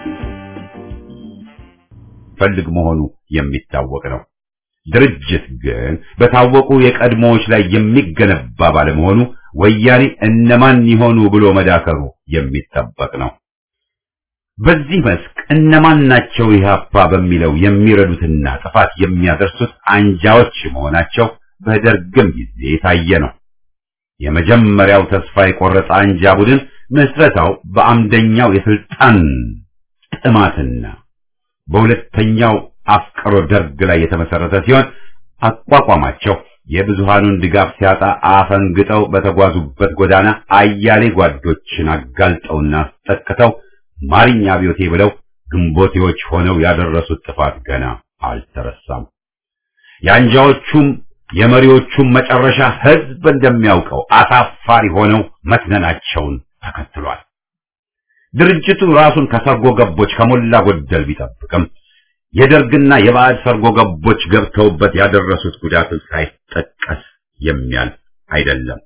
ፈልግ መሆኑ የሚታወቅ ነው። ድርጅት ግን በታወቁ የቀድሞዎች ላይ የሚገነባ ባለመሆኑ ወያኔ እነማን ይሆኑ ብሎ መዳከሩ የሚጠበቅ ነው። በዚህ መስክ እነማን ናቸው ኢህአፓ በሚለው የሚረዱትና ጥፋት የሚያደርሱት አንጃዎች መሆናቸው በደርግም ጊዜ የታየ ነው። የመጀመሪያው ተስፋ የቆረጠ አንጃ ቡድን ምስረታው በአምደኛው የስልጣን ጥማትና በሁለተኛው አፍቅሮ ደርግ ላይ የተመሰረተ ሲሆን አቋቋማቸው የብዙሃኑን ድጋፍ ሲያጣ አፈንግጠው በተጓዙበት ጎዳና አያሌ ጓዶችን አጋልጠውና አስጠቅተው ማርኛ አብዮቴ ብለው ግንቦቴዎች ሆነው ያደረሱት ጥፋት ገና አልተረሳም። የአንጃዎቹም የመሪዎቹም መጨረሻ ህዝብ እንደሚያውቀው አሳፋሪ ሆነው መትነናቸውን ተከትሏል። ድርጅቱ ራሱን ከሰርጎ ገቦች ከሞላ ጎደል ቢጠብቅም የደርግና የባዕድ ሰርጎ ገቦች ገብተውበት ያደረሱት ጉዳትን ሳይጠቀስ የሚያልፍ አይደለም።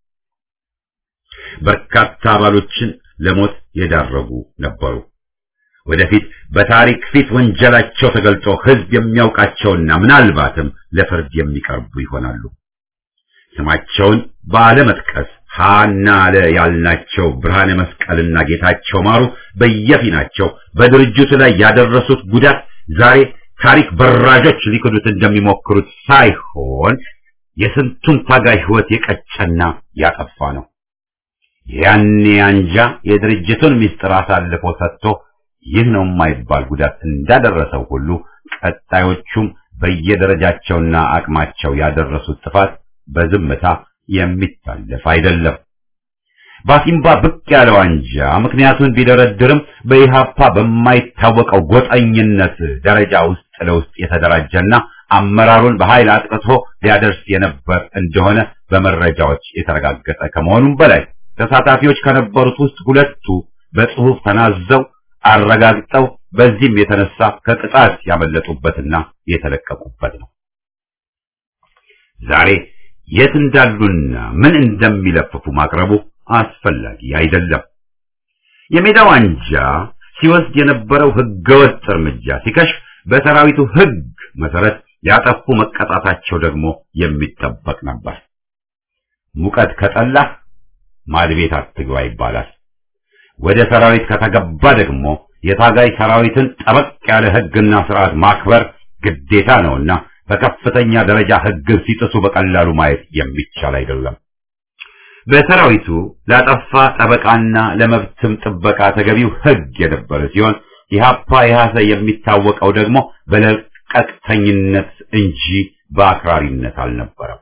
በርካታ አባሎችን ለሞት የዳረጉ ነበሩ። ወደፊት በታሪክ ፊት ወንጀላቸው ተገልጦ ህዝብ የሚያውቃቸውና ምናልባትም ለፍርድ የሚቀርቡ ይሆናሉ። ስማቸውን ባለመጥቀስ ሃና አለ ያልናቸው ብርሃነ መስቀልና ጌታቸው ማሩ በየፊናቸው በድርጅቱ ላይ ያደረሱት ጉዳት ዛሬ ታሪክ በራዦች ሊክዱት እንደሚሞክሩት ሳይሆን የስንቱን ታጋይ ሕይወት የቀጨና ያጠፋ ነው። ያኔ አንጃ የድርጅቱን ምስጢር አሳልፎ ሰጥቶ ይህ ነው የማይባል ጉዳት እንዳደረሰው ሁሉ ቀጣዮቹም በየደረጃቸውና አቅማቸው ያደረሱት ጥፋት በዝምታ የሚታለፍ አይደለም። ባሲምባ ብቅ ያለው አንጃ ምክንያቱን ቢደረድርም በኢሃፓ በማይታወቀው ጎጠኝነት ደረጃ ውስጥ ለውስጥ የተደራጀና አመራሩን በኃይል አጥቅቶ ሊያደርስ የነበር እንደሆነ በመረጃዎች የተረጋገጠ ከመሆኑም በላይ ተሳታፊዎች ከነበሩት ውስጥ ሁለቱ በጽሑፍ ተናዘው አረጋግጠው በዚህም የተነሳ ከቅጣት ያመለጡበትና የተለቀቁበት ነው። ዛሬ የት እንዳሉና ምን እንደሚለፍፉ ማቅረቡ አስፈላጊ አይደለም። የሜዳው አንጃ ሲወስድ የነበረው ህገወጥ እርምጃ ሲከሽፍ በሰራዊቱ ህግ መሰረት ያጠፉ መቀጣታቸው ደግሞ የሚጠበቅ ነበር። ሙቀት ከጠላህ ማድቤት አትግባ ይባላል። ወደ ሰራዊት ከተገባ ደግሞ የታጋይ ሰራዊትን ጠበቅ ያለ ህግና ስርዓት ማክበር ግዴታ ነውና በከፍተኛ ደረጃ ህግን ሲጥሱ በቀላሉ ማየት የሚቻል አይደለም። በሰራዊቱ ላጠፋ ጠበቃና ለመብትም ጥበቃ ተገቢው ህግ የነበረ ሲሆን ኢህአፓ ኢህአሰ የሚታወቀው ደግሞ በለቀቅተኝነት እንጂ በአክራሪነት አልነበረም።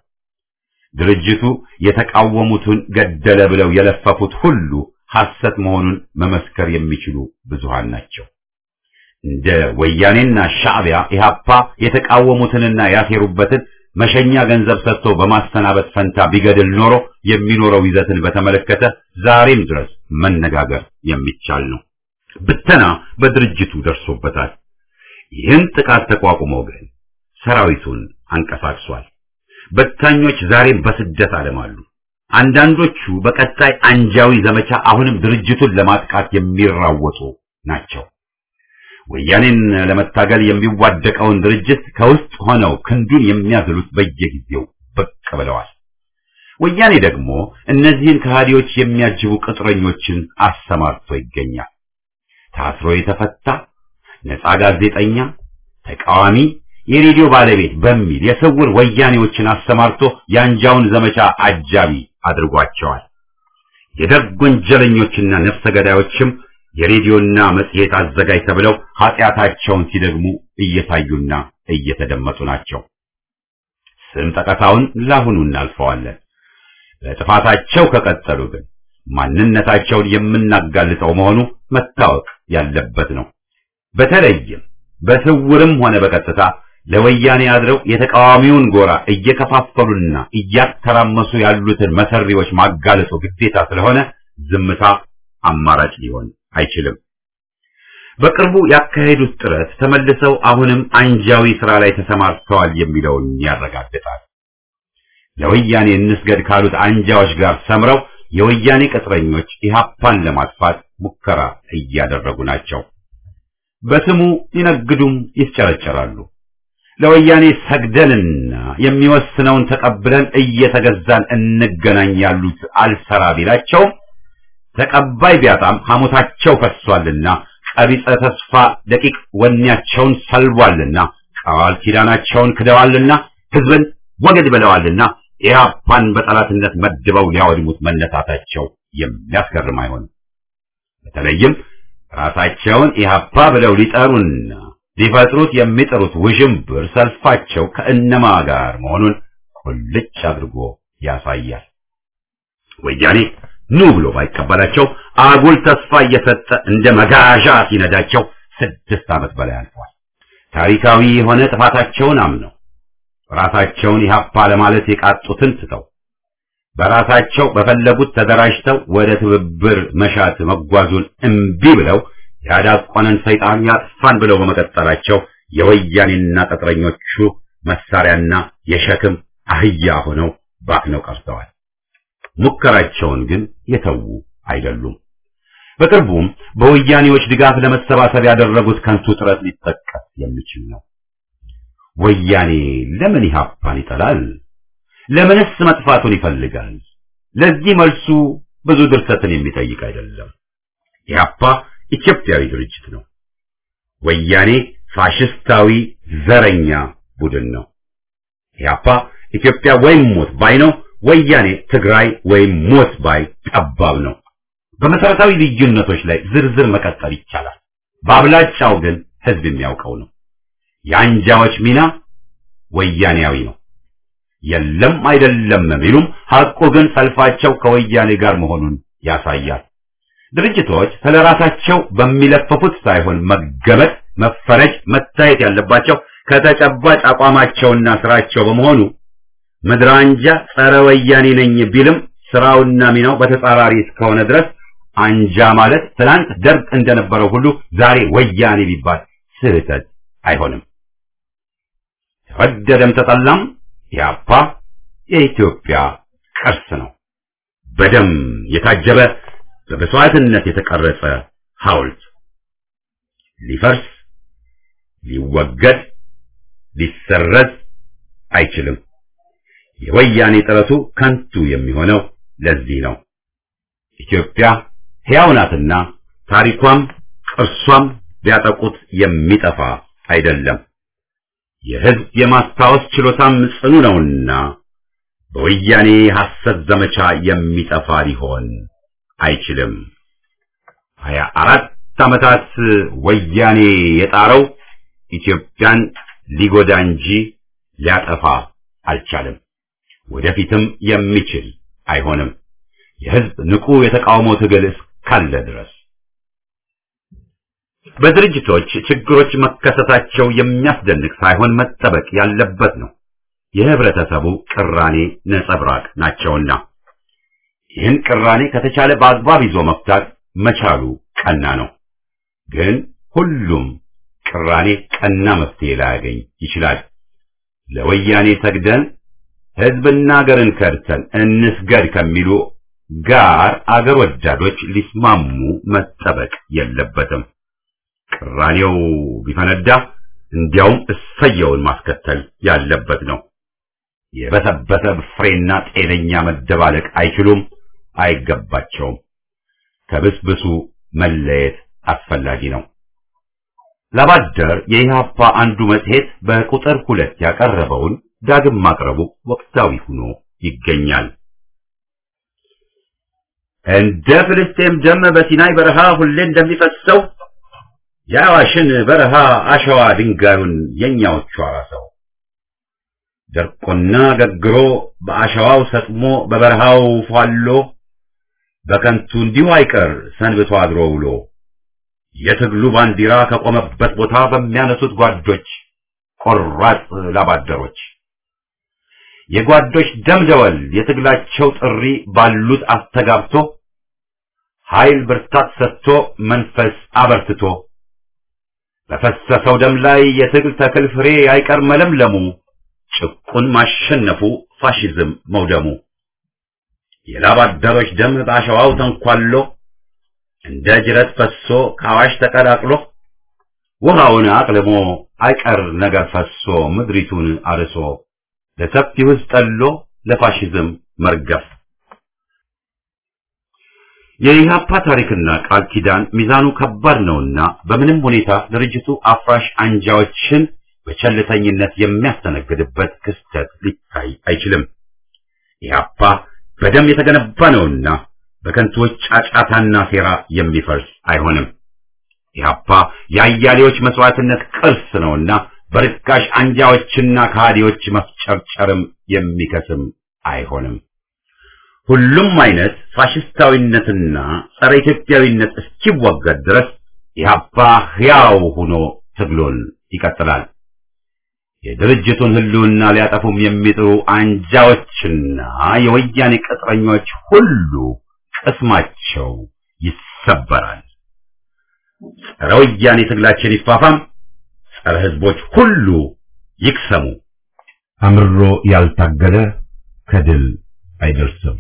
ድርጅቱ የተቃወሙትን ገደለ ብለው የለፈፉት ሁሉ ሐሰት መሆኑን መመስከር የሚችሉ ብዙሃን ናቸው። እንደ ወያኔና ሻዕቢያ ኢህአፓ የተቃወሙትንና ያሴሩበትን መሸኛ ገንዘብ ሰጥቶ በማሰናበት ፈንታ ቢገድል ኖሮ የሚኖረው ይዘትን በተመለከተ ዛሬም ድረስ መነጋገር የሚቻል ነው። ብተና በድርጅቱ ደርሶበታል። ይህን ጥቃት ተቋቁሞ ግን ሰራዊቱን አንቀሳቅሷል። በታኞች ዛሬም በስደት ዓለም አሉ። አንዳንዶቹ በቀጣይ አንጃዊ ዘመቻ አሁንም ድርጅቱን ለማጥቃት የሚራወጡ ናቸው። ወያኔን ለመታገል የሚዋደቀውን ድርጅት ከውስጥ ሆነው ክንዱን የሚያዝሉት በየጊዜው ብቅ ብለዋል። ወያኔ ደግሞ እነዚህን ከሃዲዎች የሚያጅቡ ቅጥረኞችን አሰማርቶ ይገኛል። ታስሮ የተፈታ ነፃ ጋዜጠኛ፣ ተቃዋሚ፣ የሬዲዮ ባለቤት በሚል የስውር ወያኔዎችን አሰማርቶ የአንጃውን ዘመቻ አጃቢ አድርጓቸዋል። የደርግ ወንጀለኞችና ነፍሰ ገዳዮችም የሬዲዮና መጽሔት አዘጋጅ ተብለው ኃጢአታቸውን ሲደግሙ እየታዩና እየተደመጡ ናቸው። ስም ጠቀሳውን ላሁኑ እናልፈዋለን። በጥፋታቸው ከቀጠሉ ግን ማንነታቸውን የምናጋልጠው መሆኑ መታወቅ ያለበት ነው። በተለይም በስውርም ሆነ በቀጥታ ለወያኔ አድረው የተቃዋሚውን ጎራ እየከፋፈሉና እያተራመሱ ያሉትን መሰሪዎች ማጋለጡ ግዴታ ስለሆነ ዝምታ አማራጭ ሊሆን አይችልም። በቅርቡ ያካሄዱት ጥረት ተመልሰው አሁንም አንጃዊ ስራ ላይ ተሰማርተዋል የሚለውን ያረጋግጣል። ለወያኔ እንስገድ ካሉት አንጃዎች ጋር ሰምረው የወያኔ ቅጥረኞች ኢህአፓን ለማጥፋት ሙከራ እያደረጉ ናቸው። በስሙ ይነግዱም ይስጨረጨራሉ። ለወያኔ ሰግደንና የሚወስነውን ተቀብለን እየተገዛን እንገናኝ ያሉት አልሰራ ቢላቸውም ተቀባይ ቢያጣም ሐሞታቸው ፈሷልና ቀቢጸ ተስፋ ደቂቅ ወኔያቸውን ሰልቧልና ቃል ኪዳናቸውን ክደዋልና ህዝብን ወገድ ብለዋልና ኢህአፓን በጠላትነት መድበው ሊያወድሙት መነሳታቸው የሚያስገርም አይሆንም። በተለይም ራሳቸውን ኢህአፓ ብለው ሊጠሩና ሊፈጥሩት የሚጥሩት ውዥንብር ሰልፋቸው ከእነማ ጋር መሆኑን ቁልጭ አድርጎ ያሳያል። ወያኔ ኑ ብሎ ባይቀበላቸው አጉል ተስፋ እየሰጠ እንደ መጋዣ ሲነዳቸው ስድስት ዓመት በላይ አልፏል። ታሪካዊ የሆነ ጥፋታቸውን አምነው ራሳቸውን ኢህአፓ ለማለት የቃጡትን ትተው በራሳቸው በፈለጉት ተደራጅተው ወደ ትብብር መሻት መጓዙን እምቢ ብለው ያዳቆነን ሰይጣን ያጥፋን ብለው በመቀጠላቸው የወያኔና ቅጥረኞቹ መሳሪያና የሸክም አህያ ሆነው ባክነው ቀርተዋል። ሙከራቸውን ግን የተዉ አይደሉም። በቅርቡም በወያኔዎች ድጋፍ ለመሰባሰብ ያደረጉት ከንቱ ጥረት ሊጠቀስ የሚችል ነው። ወያኔ ለምን ኢህአፓን ይጠላል? ለምንስ መጥፋቱን ይፈልጋል? ለዚህ መልሱ ብዙ ድርሰትን የሚጠይቅ አይደለም። ኢህአፓ ኢትዮጵያዊ ድርጅት ነው። ወያኔ ፋሽስታዊ ዘረኛ ቡድን ነው። ኢህአፓ ኢትዮጵያ ወይም ሞት ባይ ነው። ወያኔ ትግራይ ወይም ሞት ባይ ጠባብ ነው። በመሰረታዊ ልዩነቶች ላይ ዝርዝር መቀጠል ይቻላል። በአብላጫው ግን ህዝብ የሚያውቀው ነው። የአንጃዎች ሚና ወያኔያዊ ነው። የለም አይደለም ቢሉም ሐቁ ግን ሰልፋቸው ከወያኔ ጋር መሆኑን ያሳያል። ድርጅቶች ስለራሳቸው በሚለፈፉት ሳይሆን መገመት፣ መፈረጅ፣ መታየት ያለባቸው ከተጨባጭ አቋማቸውና ስራቸው በመሆኑ ምድር አንጃ ጸረ ወያኔ ነኝ ቢልም ስራውና ሚናው በተጻራሪ እስከሆነ ድረስ አንጃ ማለት ትናንት ደርግ እንደነበረው ሁሉ ዛሬ ወያኔ ቢባል ስህተት አይሆንም። ተወደደም ተጠላም ኢህአፓ የኢትዮጵያ ቅርስ ነው። በደም የታጀበ በመስዋዕትነት የተቀረጸ ሐውልት ሊፈርስ፣ ሊወገድ፣ ሊሰረዝ አይችልም። የወያኔ ጥረቱ ከንቱ የሚሆነው ለዚህ ነው። ኢትዮጵያ ሕያው ናትና ታሪኳም ቅርሷም ቢያጠቁት የሚጠፋ አይደለም። የሕዝብ የማስታወስ ችሎታም ጽኑ ነውና በወያኔ ሐሰት ዘመቻ የሚጠፋ ሊሆን አይችልም። ሀያ አራት ዓመታት ወያኔ የጣረው ኢትዮጵያን ሊጎዳ እንጂ ሊያጠፋ አልቻለም። ወደፊትም የሚችል አይሆንም። የሕዝብ ንቁ የተቃውሞ ትግል እስካለ ድረስ በድርጅቶች ችግሮች መከሰታቸው የሚያስደንቅ ሳይሆን መጠበቅ ያለበት ነው። የህብረተሰቡ ቅራኔ ነጸብራቅ ናቸውና ይህን ቅራኔ ከተቻለ በአግባብ ይዞ መፍታት መቻሉ ቀና ነው። ግን ሁሉም ቅራኔ ቀና መፍትሄ ላያገኝ ይችላል። ለወያኔ ሰግደን ህዝብና አገርን ከድተን እንስገድ ከሚሉ ጋር አገር ወዳዶች ሊስማሙ መጠበቅ የለበትም። ቅራኔው ቢፈነዳ እንዲያውም እሰየውን ማስከተል ያለበት ነው። የበሰበሰ ፍሬና ጤነኛ መደባለቅ አይችሉም፣ አይገባቸውም። ከብስብሱ መለየት አስፈላጊ ነው። ላባደር የኢህአፓ አንዱ መጽሔት በቁጥር ሁለት ያቀረበውን ዳግም ማቅረቡ ወቅታዊ ሆኖ ይገኛል። እንደ ፍልስጤም ደም በሲናይ በረሃ ሁሌ እንደሚፈሰው የአዋሽን በረሃ አሸዋ ድንጋዩን የኛዎቹ አራሰው ደርቆና ገግሮ በአሸዋው ሰጥሞ በበረሃው ፏሎ በከንቱ እንዲሁ አይቀር ሰንብቶ አድሮ ውሎ የትግሉ ባንዲራ ከቆመበት ቦታ በሚያነሱት ጓዶች ቆራጥ ላባደሮች የጓዶች ደምደወል የትግላቸው ጥሪ ባሉት አስተጋብቶ ኃይል ብርታት ሰጥቶ መንፈስ አበርትቶ በፈሰሰው ደም ላይ የትግል ተክል ፍሬ አይቀር መለምለሙ ጭቁን ማሸነፉ ፋሽዝም መውደሙ የላባደሮች ደም በአሸዋው ተንኳሎ እንደ ጅረት ፈሶ ከአዋሽ ተቀላቅሎ ውሃውን አቅልሞ አይቀር ነገር ፈሶ ምድሪቱን አርሶ ለሰፊው ሕዝብ ጠሎ ለፋሽዝም መርገፍ የኢህአፓ ታሪክና ቃል ኪዳን ሚዛኑ ከባድ ነውና በምንም ሁኔታ ድርጅቱ አፍራሽ አንጃዎችን በቸልተኝነት የሚያስተነግድበት ክስተት ሊታይ አይችልም። ኢህአፓ በደም የተገነባ ነውና በከንቱዎች ጫጫታና ሴራ የሚፈርስ አይሆንም። ኢህአፓ የአያሌዎች መስዋዕትነት ቅርስ ነውና በርካሽ አንጃዎችና ከሃዲዎች መፍጨርጨርም የሚከስም አይሆንም። ሁሉም አይነት ፋሽስታዊነትና ጸረ ኢትዮጵያዊነት እስኪወገድ ድረስ ኢህአፓ ሕያው ሆኖ ትግሉን ይቀጥላል። የድርጅቱን ህልውና ሊያጠፉም የሚጥሩ አንጃዎችና የወያኔ ቅጥረኞች ሁሉ ቅስማቸው ይሰበራል። ጸረ ወያኔ ትግላችን ይፋፋም፣ ጸረ ህዝቦች ሁሉ ይክሰሙ። አምሮ ያልታገለ ከድል አይደርስም።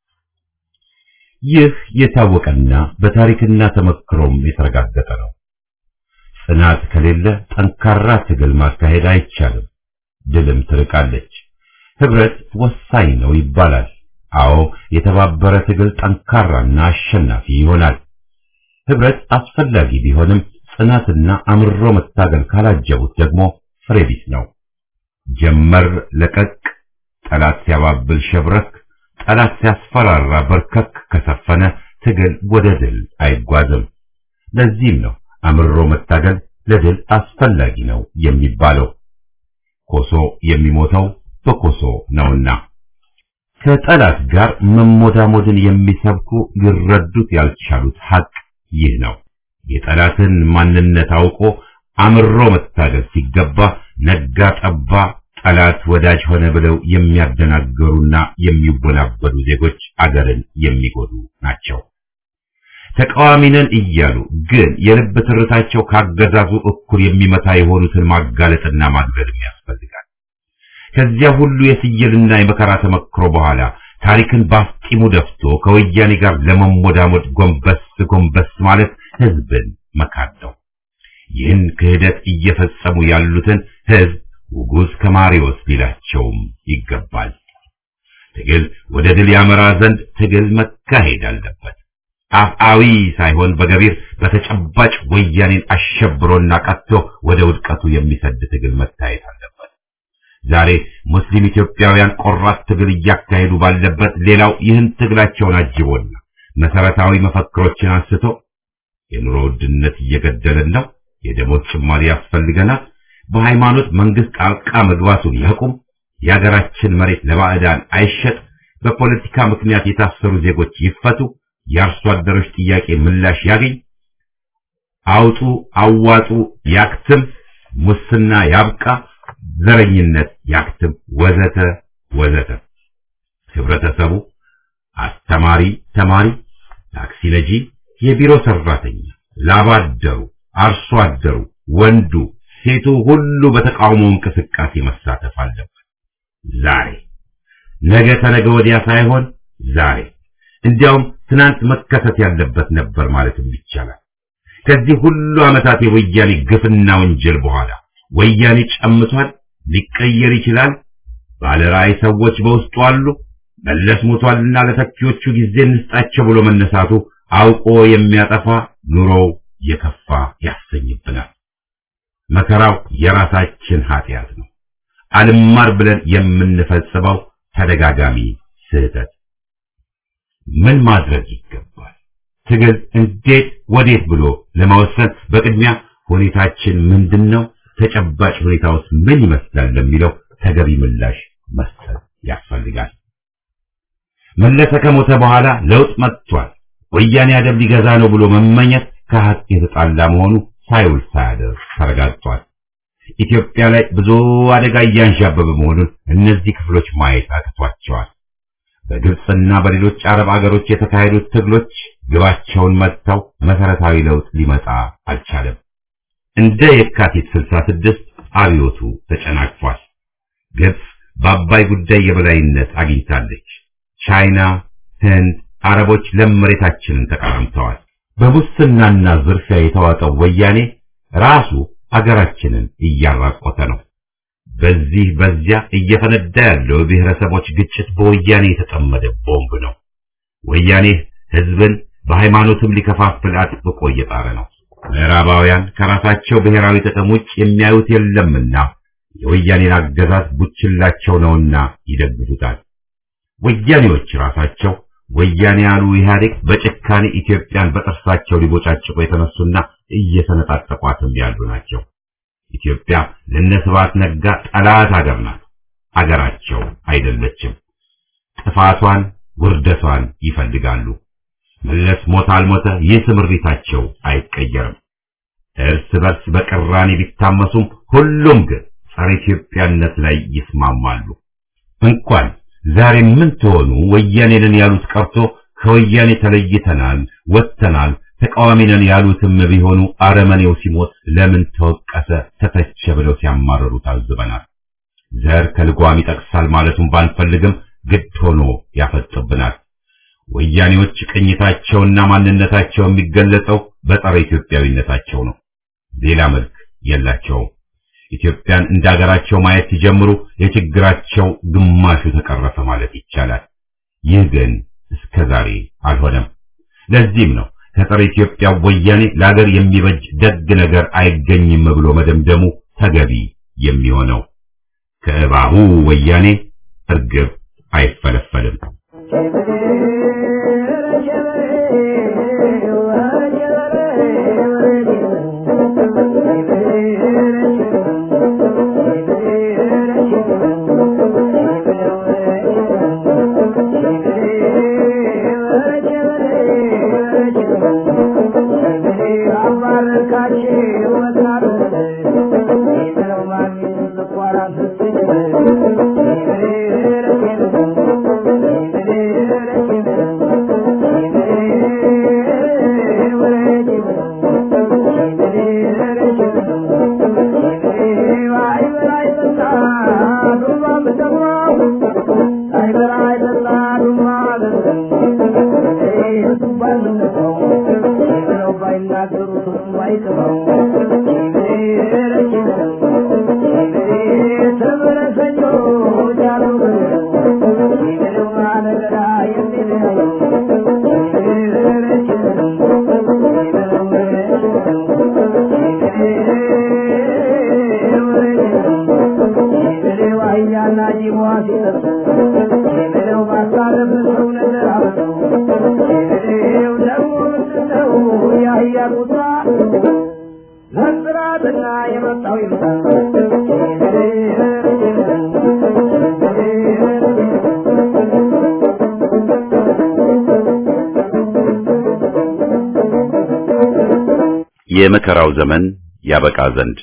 ይህ የታወቀና በታሪክና ተመክሮም የተረጋገጠ ነው። ጽናት ከሌለ ጠንካራ ትግል ማካሄድ አይቻልም። ድልም ትርቃለች። ህብረት ወሳኝ ነው ይባላል። አዎ የተባበረ ትግል ጠንካራና አሸናፊ ይሆናል። ህብረት አስፈላጊ ቢሆንም ጽናትና አምሮ መታገል ካላጀቡት ደግሞ ፍሬ ቢስ ነው። ጀመር ለቀቅ፣ ጠላት ሲያባብል ሸብረክ፣ ጠላት ሲያስፈራራ በርከክ ከሰፈነ ትግል ወደ ድል አይጓዝም። ለዚህም ነው አምሮ መታገል ለድል አስፈላጊ ነው የሚባለው። ኮሶ የሚሞተው በኮሶ ነውና ከጠላት ጋር መሞዳሞድን የሚሰብኩ ሊረዱት ያልቻሉት ሀቅ ይህ ነው። የጠላትን ማንነት አውቆ አምሮ መታገል ሲገባ ነጋ ጠባ ጠላት ወዳጅ ሆነ ብለው የሚያደናገሩና የሚወናበዱ ዜጎች አገርን የሚጎዱ ናቸው። ተቃዋሚ ነን እያሉ ግን የልብ ትርታቸው ካገዛዙ እኩል የሚመታ የሆኑትን ማጋለጥና ማግለልም ያስፈልጋል። ከዚያ ሁሉ የስየልና የመከራ ተመክሮ በኋላ ታሪክን ባፍጢሙ ደፍቶ ከወያኔ ጋር ለመሞዳሞድ ጎንበስ ጎንበስ ማለት ህዝብን መካድ ነው። ይህን ክህደት እየፈጸሙ ያሉትን ህዝብ ውጉዝ ከማሪዎስ ሊላቸውም ይገባል። ትግል ወደ ድል ያመራ ዘንድ ትግል መካሄድ አለበት። አፍአዊ ሳይሆን በገቢር በተጨባጭ ወያኔን አሸብሮና ቀጥቶ ወደ ውድቀቱ የሚሰድ ትግል መታየት አለበት። ዛሬ ሙስሊም ኢትዮጵያውያን ቆራት ትግል እያካሄዱ ባለበት ሌላው ይህን ትግላቸውን አጅቦና መሰረታዊ መፈክሮችን አንስቶ የኑሮ ውድነት እየገደለን ነው፣ የደሞዝ ጭማሪ ያስፈልገናል፣ በሃይማኖት መንግስት ጣልቃ መግባቱን ያቁም፣ የሀገራችን መሬት ለባዕዳን አይሸጥ፣ በፖለቲካ ምክንያት የታሰሩ ዜጎች ይፈቱ፣ የአርሶ አደሮች ጥያቄ ምላሽ ያገኝ፣ አውጡ አዋጡ ያክትም፣ ሙስና ያብቃ፣ ዘረኝነት ያክትም፣ ወዘተ ወዘተ። ህብረተሰቡ አስተማሪ፣ ተማሪ፣ ታክሲ ነጂ፣ የቢሮ ሰራተኛ፣ ላብ አደሩ፣ አርሶ አደሩ፣ ወንዱ፣ ሴቱ ሁሉ በተቃውሞ እንቅስቃሴ መሳተፍ አለበት። ዛሬ ነገ ተነገ ወዲያ ሳይሆን ዛሬ እንዲያውም ትናንት መከሰት ያለበት ነበር ማለትም ይቻላል። ከዚህ ሁሉ ዓመታት የወያኔ ግፍና ወንጀል በኋላ ወያኔ ጨምቷል፣ ሊቀየር ይችላል። ባለራዕይ ሰዎች በውስጡ አሉ። መለስ ሞቷልና ለተኪዎቹ ጊዜ እንስጣቸው ብሎ መነሳቱ አውቆ የሚያጠፋ ኑሮው የከፋ ያሰኝብናል። መከራው የራሳችን ኃጢአት ነው። አልማር ብለን የምንፈጽመው ተደጋጋሚ ስህተት ምን ማድረግ ይገባል? ትግል እንዴት ወዴት ብሎ ለመወሰን በቅድሚያ ሁኔታችን ምንድነው? ተጨባጭ ሁኔታውስ ምን ይመስላል ለሚለው ተገቢ ምላሽ መስጠት ያስፈልጋል። መለሰ ከሞተ በኋላ ለውጥ መጥቷል፣ ወያኔ አደብ ሊገዛ ነው ብሎ መመኘት ከሀቅ የተጣላ መሆኑ ሳይውል ሳያደር ተረጋግጧል። ኢትዮጵያ ላይ ብዙ አደጋ እያንዣበበ መሆኑን እነዚህ ክፍሎች ማየት አቅቷቸዋል። በግብፅና በሌሎች አረብ አገሮች የተካሄዱት ትግሎች ግባቸውን መጥተው መሰረታዊ ለውጥ ሊመጣ አልቻለም። እንደ የካቲት 66 አብዮቱ ተጨናቅፏል። ግብፅ በአባይ ጉዳይ የበላይነት አግኝታለች። ቻይና፣ ህንድ፣ አረቦች ለም መሬታችንን ተቀራምተዋል። በሙስናና ዝርፊያ የተዋጠው ወያኔ ራሱ አገራችንን እያራቆተ ነው። በዚህ በዚያ እየፈነዳ ያለው የብሔረሰቦች ግጭት በወያኔ የተጠመደ ቦምብ ነው። ወያኔ ህዝብን በሃይማኖትም ሊከፋፍል አጥብቆ እየጣረ ነው። ምዕራባውያን ከራሳቸው ብሔራዊ ጥቅም ውጭ የሚያዩት የለምና የወያኔን አገዛዝ ቡችላቸው ነውና ይደግፉታል። ወያኔዎች ራሳቸው ወያኔ ያሉ ኢህአዴግ በጭካኔ ኢትዮጵያን በጥርሳቸው ሊቦጫጭቁ የተነሱና እየሰነጣጠቋትም ያሉ ናቸው። ኢትዮጵያ ለነስባት ነጋ ጠላት ሀገር ናት። አገራቸው አይደለችም። ጥፋቷን፣ ውርደቷን ይፈልጋሉ። መለስ ሞተ አልሞተ ይህ ስምሪታቸው አይቀየርም። እርስ በርስ በቅራኔ ቢታመሱም ሁሉም ግን ጸረ ኢትዮጵያነት ላይ ይስማማሉ። እንኳን ዛሬ ምን ትሆኑ ወያኔንን ያሉት ቀርቶ ከወያኔ ተለይተናል፣ ወጥተናል፣ ተቃዋሚ ነን ያሉትም ቢሆኑ አረመኔው ሲሞት ለምን ተወቀሰ፣ ተተቸ ብለው ሲያማረሩ ታዝበናል። ዘር ከልጓም ይጠቅሳል ማለቱን ባንፈልግም ግድ ሆኖ ያፈጥብናል። ወያኔዎች ቅኝታቸውና ማንነታቸው የሚገለጸው በጸረ ኢትዮጵያዊነታቸው ነው። ሌላ መልክ የላቸውም። ኢትዮጵያን እንደ ሀገራቸው ማየት ሲጀምሩ የችግራቸው ግማሹ ተቀረፈ ማለት ይቻላል። ይህ ግን እስከ ዛሬ አልሆነም። ለዚህም ነው ከጸረ ኢትዮጵያ ወያኔ ለሀገር የሚበጅ ደግ ነገር አይገኝም ብሎ መደምደሙ ተገቢ የሚሆነው። ከእባቡ ወያኔ እርግብ አይፈለፈልም። የመከራው ዘመን ያበቃ ዘንድ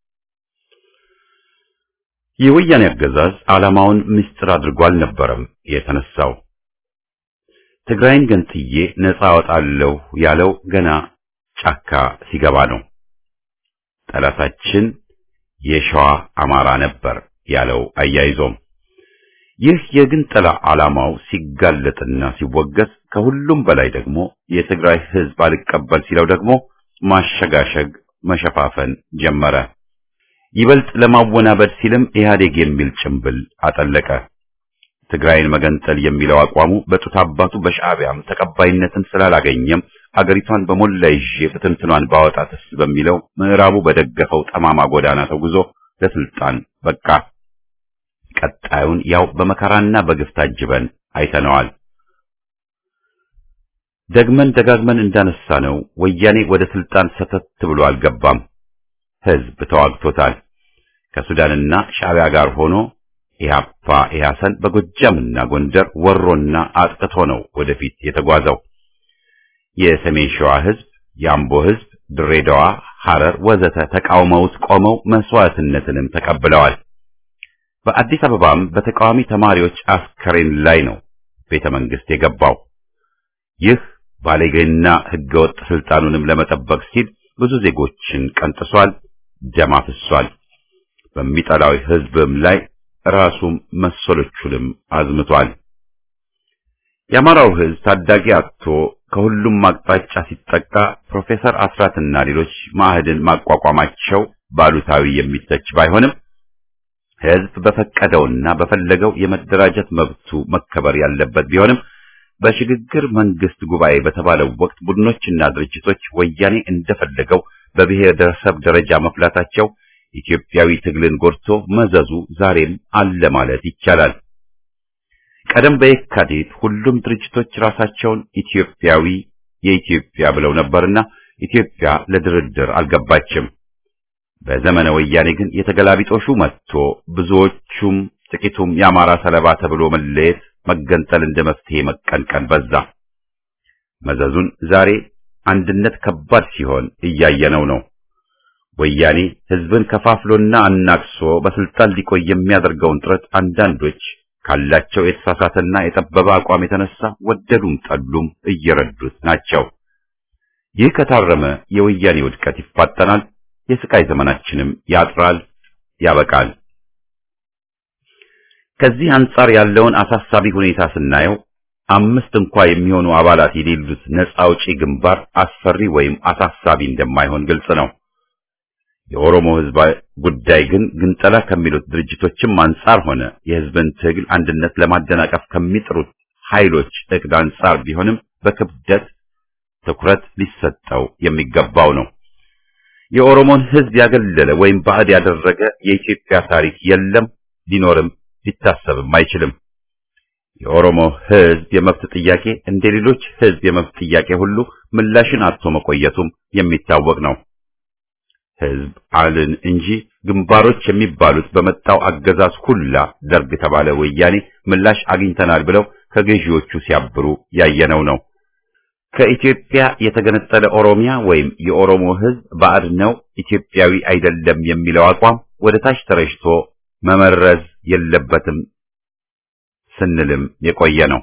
የወያኔ አገዛዝ ዓላማውን ምስጢር አድርጎ አልነበረም የተነሳው። ትግራይን ገንጥዬ ነፃ አወጣለሁ ያለው ገና ጫካ ሲገባ ነው። ጠላታችን የሸዋ አማራ ነበር ያለው አያይዞም ይህ የግንጠላ ዓላማው ሲጋለጥና ሲወገዝ ከሁሉም በላይ ደግሞ የትግራይ ሕዝብ አልቀበል ሲለው ደግሞ ማሸጋሸግ መሸፋፈን ጀመረ። ይበልጥ ለማወናበድ ሲልም ኢህአዴግ የሚል ጭምብል አጠለቀ። ትግራይን መገንጠል የሚለው አቋሙ በጡት አባቱ በሻዕቢያም ተቀባይነትን ስላላገኘም አገሪቷን በሞላ ይዤ ፍትንትኗን ባወጣትስ በሚለው ምዕራቡ በደገፈው ጠማማ ጎዳና ተጉዞ ለስልጣን በቃ። ቀጣዩን ያው በመከራና በግፍ ታጅበን አይተነዋል። ደግመን ደጋግመን እንዳነሳ ነው ወያኔ ወደ ስልጣን ሰተት ብሎ አልገባም። ህዝብ ተዋግቶታል። ከሱዳንና ሻዕቢያ ጋር ሆኖ ኢህአፓ ኢህአሰን በጎጃምና ጎንደር ወሮና አጥቅቶ ነው ወደፊት የተጓዘው። የሰሜን ሸዋ ህዝብ፣ የአምቦ ህዝብ፣ ድሬዳዋ፣ ሐረር ወዘተ ተቃውመውት ቆመው መስዋዕትነትንም ተቀብለዋል። በአዲስ አበባም በተቃዋሚ ተማሪዎች አስከሬን ላይ ነው ቤተ መንግስት የገባው። ይህ ባለጌና ህገወጥ ስልጣኑንም ለመጠበቅ ሲል ብዙ ዜጎችን ቀንጥሷል፣ ደም አፍሷል። በሚጠላው ህዝብም ላይ ራሱም መሰሎቹንም አዝምቷል። የአማራው ህዝብ ታዳጊ አጥቶ ከሁሉም አቅጣጫ ሲጠቃ ፕሮፌሰር አስራትና ሌሎች ማዕህድን ማቋቋማቸው ባሉታዊ የሚተች ባይሆንም ህዝብ በፈቀደውና በፈለገው የመደራጀት መብቱ መከበር ያለበት ቢሆንም በሽግግር መንግስት ጉባኤ በተባለው ወቅት ቡድኖችና ድርጅቶች ወያኔ እንደፈለገው በብሔረሰብ ደረጃ መፍላታቸው ኢትዮጵያዊ ትግልን ጎድቶ መዘዙ ዛሬም አለ ማለት ይቻላል። ቀደም በየካቲት ሁሉም ድርጅቶች ራሳቸውን ኢትዮጵያዊ የኢትዮጵያ ብለው ነበርና ኢትዮጵያ ለድርድር አልገባችም። በዘመነ ወያኔ ግን የተገላቢጦሹ መጥቶ ብዙዎቹም ጥቂቱም የአማራ ሰለባ ተብሎ መለየት መገንጠል እንደ መፍትሄ መቀንቀን በዛ። መዘዙን ዛሬ አንድነት ከባድ ሲሆን እያየነው ነው። ወያኔ ህዝብን ከፋፍሎና አናክሶ በስልጣን ሊቆይ የሚያደርገውን ጥረት አንዳንዶች ካላቸው የተሳሳተና የጠበበ አቋም የተነሳ ወደዱም ጠሉም እየረዱት ናቸው። ይህ ከታረመ የወያኔ ውድቀት ይፋጠናል፣ የስቃይ ዘመናችንም ያጥራል፣ ያበቃል። ከዚህ አንጻር ያለውን አሳሳቢ ሁኔታ ስናየው አምስት እንኳ የሚሆኑ አባላት የሌሉት ነፃ አውጪ ግንባር አስፈሪ ወይም አሳሳቢ እንደማይሆን ግልጽ ነው። የኦሮሞ ህዝብ ጉዳይ ግን ግንጠላ ከሚሉት ድርጅቶችም አንጻር ሆነ የህዝብን ትግል አንድነት ለማደናቀፍ ከሚጥሩት ኃይሎች እቅድ አንጻር ቢሆንም በክብደት ትኩረት ሊሰጠው የሚገባው ነው። የኦሮሞን ሕዝብ ያገለለ ወይም ባዕድ ያደረገ የኢትዮጵያ ታሪክ የለም፣ ሊኖርም ሊታሰብም አይችልም። የኦሮሞ ሕዝብ የመብት ጥያቄ እንደ ሌሎች ሕዝብ የመብት ጥያቄ ሁሉ ምላሽን አጥቶ መቆየቱም የሚታወቅ ነው። ሕዝብ አልን እንጂ ግንባሮች የሚባሉት በመጣው አገዛዝ ሁላ ደርግ ተባለ ወያኔ ምላሽ አግኝተናል ብለው ከገዢዎቹ ሲያብሩ ያየነው ነው። ከኢትዮጵያ የተገነጠለ ኦሮሚያ ወይም የኦሮሞ ሕዝብ ባዕድ ነው፣ ኢትዮጵያዊ አይደለም የሚለው አቋም ወደ ታች ተረጭቶ መመረዝ የለበትም ስንልም የቆየ ነው።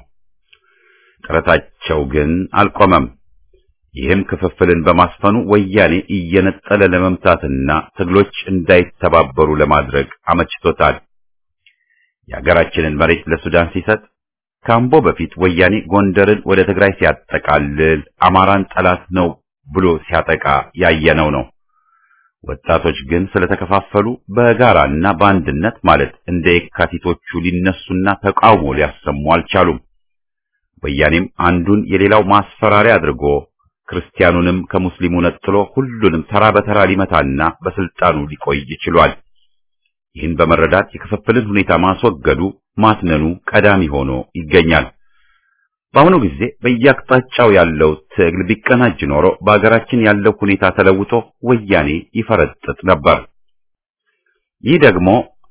ጥረታቸው ግን አልቆመም። ይህም ክፍፍልን በማስፈኑ ወያኔ እየነጠለ ለመምታትና ትግሎች እንዳይተባበሩ ለማድረግ አመችቶታል። የሀገራችንን መሬት ለሱዳን ሲሰጥ ካምቦ በፊት ወያኔ ጎንደርን ወደ ትግራይ ሲያጠቃልል አማራን ጠላት ነው ብሎ ሲያጠቃ ያየነው ነው። ወጣቶች ግን ስለተከፋፈሉ በጋራና በአንድነት ማለት እንደ የካቲቶቹ ሊነሱና ተቃውሞ ሊያሰሙ አልቻሉም። ወያኔም አንዱን የሌላው ማስፈራሪያ አድርጎ ክርስቲያኑንም ከሙስሊሙ ነጥሎ ሁሉንም ተራ በተራ ሊመታና በስልጣኑ ሊቆይ ችሏል። ይህን በመረዳት የክፍፍልን ሁኔታ ማስወገዱ ማትነኑ ቀዳሚ ሆኖ ይገኛል። በአሁኑ ጊዜ በየአቅጣጫው ያለው ትግል ቢቀናጅ ኖሮ በአገራችን ያለው ሁኔታ ተለውጦ ወያኔ ይፈረጥጥ ነበር። ይህ ደግሞ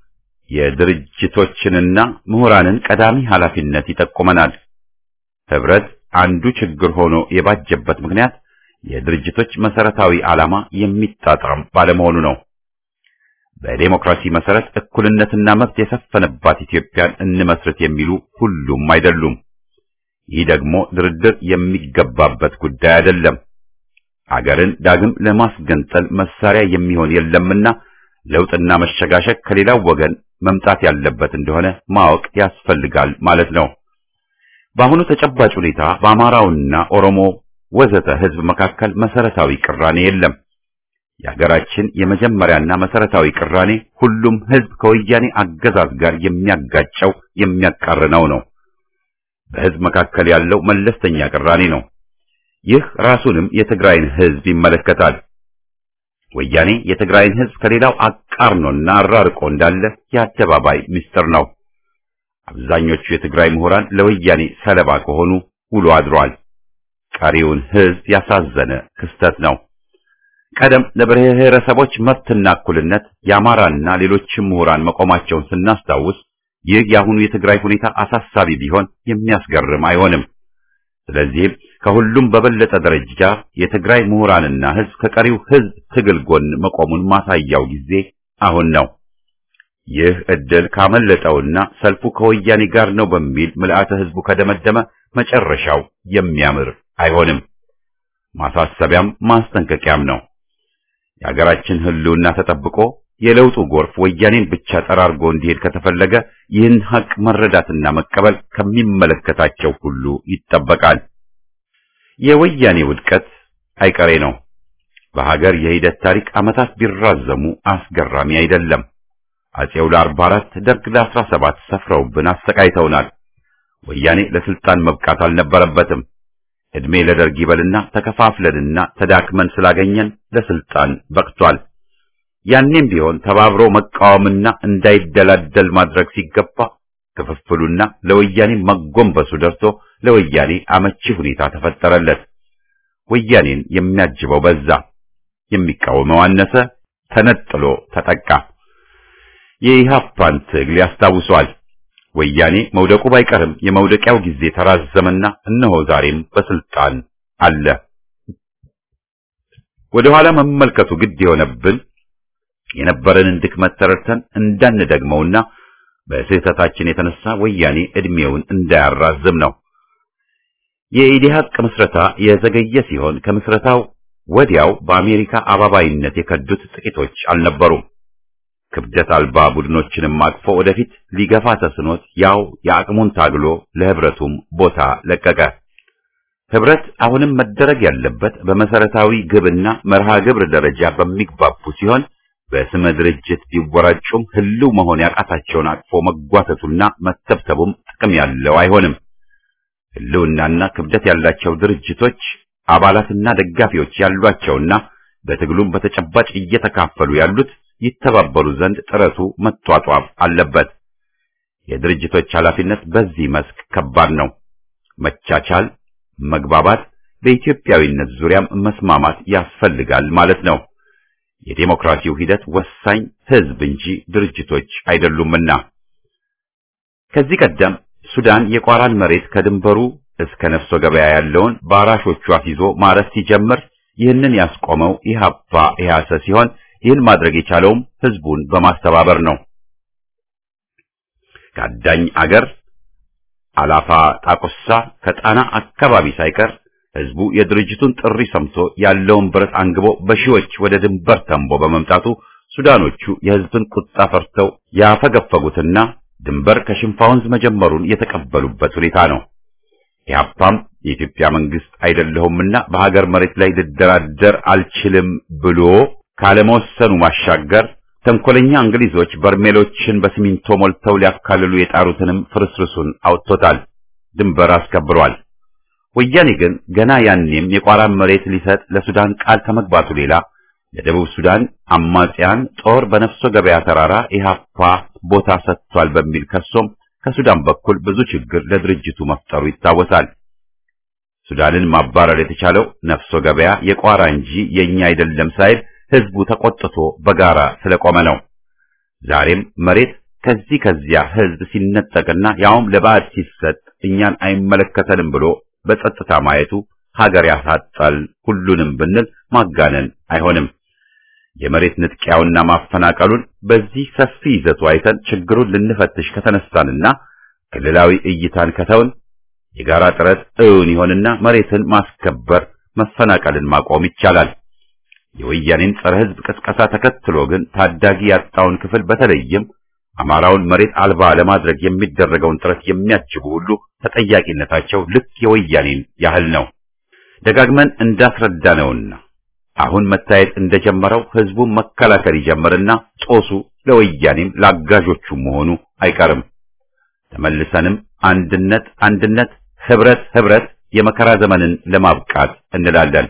የድርጅቶችንና ምሁራንን ቀዳሚ ኃላፊነት ይጠቁመናል። ህብረት አንዱ ችግር ሆኖ የባጀበት ምክንያት የድርጅቶች መሰረታዊ ዓላማ የሚጣጣም ባለመሆኑ ነው። በዴሞክራሲ መሰረት እኩልነትና መብት የሰፈነባት ኢትዮጵያን እንመስረት የሚሉ ሁሉም አይደሉም። ይህ ደግሞ ድርድር የሚገባበት ጉዳይ አይደለም። አገርን ዳግም ለማስገንጠል መሳሪያ የሚሆን የለምና ለውጥና መሸጋሸግ ከሌላው ወገን መምጣት ያለበት እንደሆነ ማወቅ ያስፈልጋል ማለት ነው። በአሁኑ ተጨባጭ ሁኔታ በአማራውና ኦሮሞ ወዘተ ህዝብ መካከል መሰረታዊ ቅራኔ የለም። የሀገራችን የመጀመሪያና መሰረታዊ ቅራኔ ሁሉም ህዝብ ከወያኔ አገዛዝ ጋር የሚያጋጨው የሚያቃርነው ነው። በህዝብ መካከል ያለው መለስተኛ ቅራኔ ነው። ይህ ራሱንም የትግራይን ህዝብ ይመለከታል። ወያኔ የትግራይን ህዝብ ከሌላው አቃርኖና አራርቆ እንዳለ የአደባባይ ምስጢር ነው። አብዛኞቹ የትግራይ ምሁራን ለወያኔ ሰለባ ከሆኑ ውሎ አድሯል። ቀሪውን ህዝብ ያሳዘነ ክስተት ነው። ቀደም ለብሔረሰቦች መብትና እኩልነት የአማራና ሌሎችም ምሁራን መቆማቸውን ስናስታውስ ይህ የአሁኑ የትግራይ ሁኔታ አሳሳቢ ቢሆን የሚያስገርም አይሆንም። ስለዚህም ከሁሉም በበለጠ ደረጃ የትግራይ ምሁራንና ህዝብ ከቀሪው ህዝብ ትግል ጎን መቆሙን ማሳያው ጊዜ አሁን ነው። ይህ እድል ካመለጠውና ሰልፉ ከወያኔ ጋር ነው በሚል ምልአተ ህዝቡ ከደመደመ መጨረሻው የሚያምር አይሆንም። ማሳሰቢያም ማስጠንቀቂያም ነው። የሀገራችን ህልውና ተጠብቆ የለውጡ ጎርፍ ወያኔን ብቻ ጠራርጎ እንዲሄድ ከተፈለገ ይህን ሀቅ መረዳትና መቀበል ከሚመለከታቸው ሁሉ ይጠበቃል። የወያኔ ውድቀት አይቀሬ ነው። በሀገር የሂደት ታሪክ ዓመታት ቢራዘሙ አስገራሚ አይደለም። አጼው ለአርባ አራት ደርግ ለአስራ ሰባት ሰፍረውብን አሰቃይተውናል። ወያኔ ለስልጣን መብቃት አልነበረበትም። እድሜ ለደርግ ይበልና ተከፋፍለንና ተዳክመን ስላገኘን ለስልጣን በቅቷል። ያኔም ቢሆን ተባብሮ መቃወምና እንዳይደላደል ማድረግ ሲገባ ክፍፍሉና ለወያኔ መጎንበሱ ደርሶ ለወያኔ አመቺ ሁኔታ ተፈጠረለት። ወያኔን የሚያጅበው በዛ፣ የሚቃወመው አነሰ፣ ተነጥሎ ተጠቃ። የኢሃፓን ትግል ያስታውሷል። ወያኔ መውደቁ ባይቀርም የመውደቂያው ጊዜ ተራዘመና እነሆ ዛሬም በስልጣን አለ። ወደ ኋላ መመልከቱ ግድ የሆነብን የነበረንን ድክመት ተረድተን እንዳንደግመውና በስህተታችን የተነሳ ወያኔ እድሜውን እንዳያራዝም ነው። የኢዲሃቅ ምስረታ የዘገየ ሲሆን ከምስረታው ወዲያው በአሜሪካ አባባይነት የከዱት ጥቂቶች አልነበሩም። ክብደት አልባ ቡድኖችንም አቅፎ ወደፊት ሊገፋ ተስኖት ያው የአቅሙን ታግሎ ለህብረቱም ቦታ ለቀቀ። ህብረት አሁንም መደረግ ያለበት በመሰረታዊ ግብና መርሃ ግብር ደረጃ በሚግባቡ ሲሆን በስመ ድርጅት ቢወራጩም ህልው መሆን ያቃታቸውን አቅፎ መጓተቱና መተብተቡም ጥቅም ያለው አይሆንም። ህልውናና ክብደት ያላቸው ድርጅቶች አባላትና ደጋፊዎች ያሏቸውና በትግሉም በተጨባጭ እየተካፈሉ ያሉት ይተባበሩ ዘንድ ጥረቱ መጧጧፍ አለበት። የድርጅቶች ኃላፊነት በዚህ መስክ ከባድ ነው። መቻቻል፣ መግባባት፣ በኢትዮጵያዊነት ዙሪያም መስማማት ያስፈልጋል ማለት ነው። የዴሞክራሲው ሂደት ወሳኝ ህዝብ እንጂ ድርጅቶች አይደሉምና። ከዚህ ቀደም ሱዳን የቋራን መሬት ከድንበሩ እስከ ነፍሶ ገበያ ያለውን በአራሾቹ አስይዞ ማረስ ሲጀምር ይህንን ያስቆመው ኢህአፓ ኢህአሰ ሲሆን ይህን ማድረግ የቻለውም ህዝቡን በማስተባበር ነው። ከአዳኝ አገር አላፋ ጣቁሳ ከጣና አካባቢ ሳይቀር ህዝቡ የድርጅቱን ጥሪ ሰምቶ ያለውን ብረት አንግቦ በሺዎች ወደ ድንበር ተንቦ በመምጣቱ ሱዳኖቹ የህዝብን ቁጣ ፈርተው ያፈገፈጉትና ድንበር ከሽንፋ ወንዝ መጀመሩን የተቀበሉበት ሁኔታ ነው። ኢህአፓም የኢትዮጵያ መንግስት አይደለሁምና በሀገር መሬት ላይ ልደራደር አልችልም ብሎ ካለመወሰኑ ማሻገር ተንኮለኛ እንግሊዞች በርሜሎችን በሲሚንቶ ሞልተው ሊያካልሉ የጣሩትንም ፍርስርሱን አውጥቶታል፣ ድንበር አስከብሯል። ወያኔ ግን ገና ያኔም የቋራን መሬት ሊሰጥ ለሱዳን ቃል ከመግባቱ ሌላ ለደቡብ ሱዳን አማጽያን ጦር በነፍሶ ገበያ ተራራ ኢህአፓ ቦታ ሰጥቷል በሚል ከሶም ከሱዳን በኩል ብዙ ችግር ለድርጅቱ መፍጠሩ ይታወሳል። ሱዳንን ማባረር የተቻለው ነፍሶ ገበያ የቋራ እንጂ የኛ አይደለም ሳይል ህዝቡ ተቆጥቶ በጋራ ስለቆመ ነው። ዛሬም መሬት ከዚህ ከዚያ ህዝብ ሲነጠቅና ያውም ለባዕድ ሲሰጥ እኛን አይመለከተንም ብሎ በጸጥታ ማየቱ ሀገር ያሳጣል ሁሉንም ብንል ማጋነን አይሆንም። የመሬት ንጥቂያውና ማፈናቀሉን በዚህ ሰፊ ይዘቱ አይተን ችግሩን ልንፈትሽ ከተነሳንና ክልላዊ እይታን ከተውን የጋራ ጥረት እውን ይሆንና መሬትን ማስከበር፣ መፈናቀልን ማቆም ይቻላል። የወያኔን ጸረ ህዝብ ቅስቀሳ ተከትሎ ግን ታዳጊ ያጣውን ክፍል በተለይም አማራውን መሬት አልባ ለማድረግ የሚደረገውን ጥረት የሚያጅቡ ሁሉ ተጠያቂነታቸው ልክ የወያኔን ያህል ነው። ደጋግመን እንዳስረዳነውና አሁን መታየት እንደጀመረው ህዝቡን መከላከል ይጀምርና ጦሱ ለወያኔም ለአጋዦቹ መሆኑ አይቀርም። ተመልሰንም አንድነት አንድነት፣ ህብረት ህብረት የመከራ ዘመንን ለማብቃት እንላለን።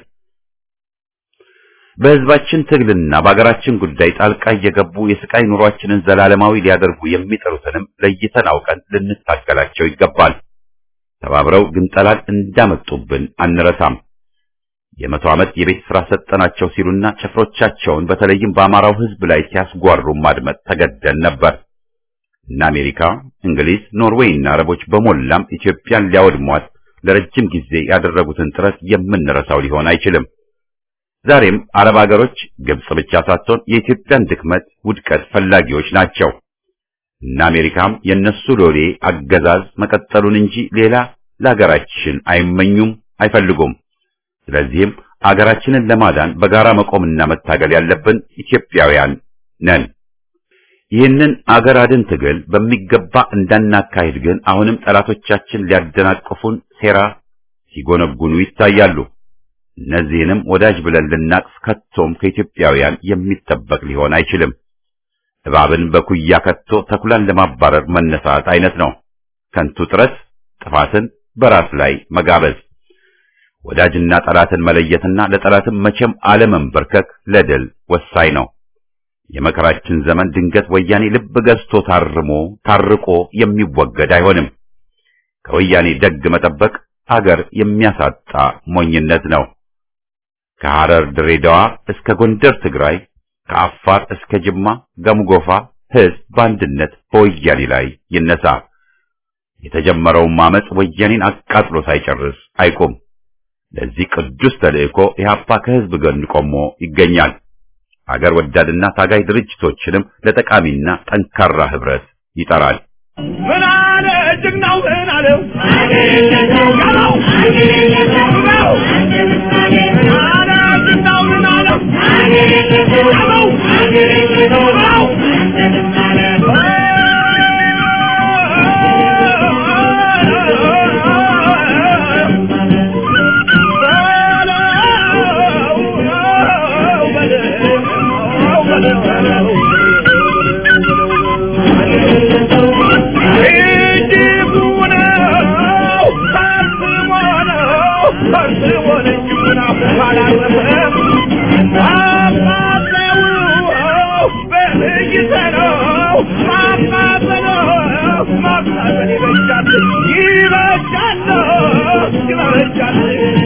በህዝባችን ትግልና በአገራችን ጉዳይ ጣልቃ እየገቡ የስቃይ ኑሯችንን ዘላለማዊ ሊያደርጉ የሚጠሩትንም ለይተን አውቀን ልንታገላቸው ይገባል። ተባብረው ግንጠላን እንዳመጡብን አንረሳም። የመቶ ዓመት የቤት ሥራ ሰጠናቸው ሲሉና ጭፍሮቻቸውን በተለይም በአማራው ህዝብ ላይ ሲያስጓሩ ማድመጥ ተገደን ነበር። እነ አሜሪካ፣ እንግሊዝ፣ ኖርዌይ እና አረቦች በሞላም ኢትዮጵያን ሊያወድሟት ለረጅም ጊዜ ያደረጉትን ጥረት የምንረሳው ሊሆን አይችልም። ዛሬም አረብ አገሮች ግብጽ ብቻ ሳትሆን የኢትዮጵያን ድክመት፣ ውድቀት ፈላጊዎች ናቸው። እነ አሜሪካም የነሱ ሎሌ አገዛዝ መቀጠሉን እንጂ ሌላ ለሀገራችን አይመኙም፣ አይፈልጉም። ስለዚህም አገራችንን ለማዳን በጋራ መቆምና መታገል ያለብን ኢትዮጵያውያን ነን። ይህንን አገር አድን ትግል በሚገባ እንዳናካሂድ ግን አሁንም ጠላቶቻችን ሊያደናቅፉን ሴራ ሲጎነጉኑ ይታያሉ። እነዚህንም ወዳጅ ብለን ልናቅፍ ከቶም ከኢትዮጵያውያን የሚጠበቅ ሊሆን አይችልም። እባብን በኩያ ከቶ ተኩላን ለማባረር መነሳት አይነት ነው። ከንቱ ጥረት ጥፋትን በራስ ላይ መጋበዝ፣ ወዳጅና ጠላትን መለየትና ለጠላትም መቼም አለመንበርከክ ለድል ወሳኝ ነው። የመከራችን ዘመን ድንገት ወያኔ ልብ ገዝቶ ታርሞ ታርቆ የሚወገድ አይሆንም። ከወያኔ ደግ መጠበቅ አገር የሚያሳጣ ሞኝነት ነው። ከሐረር ድሬዳዋ እስከ ጎንደር ትግራይ፣ ከአፋር እስከ ጅማ ገምጎፋ ሕዝብ በአንድነት በወያኔ ላይ ይነሳ። የተጀመረውም አመፅ ወያኔን አቃጥሎ ሳይጨርስ አይቆም። ለዚህ ቅዱስ ተልእኮ ኢህአፓ ከህዝብ ጎን ቆሞ ይገኛል። አገር ወዳድና ታጋይ ድርጅቶችንም ለጠቃሚና ጠንካራ ህብረት ይጠራል። ምን አለ ጀግናው ምን አለው ያለው ነው ምን አለ ጀግናው ምን አለው ያለው ነው ይዘነው ማቃጠለው ማቃጠል ይበጃል ይበጃል ይበጃል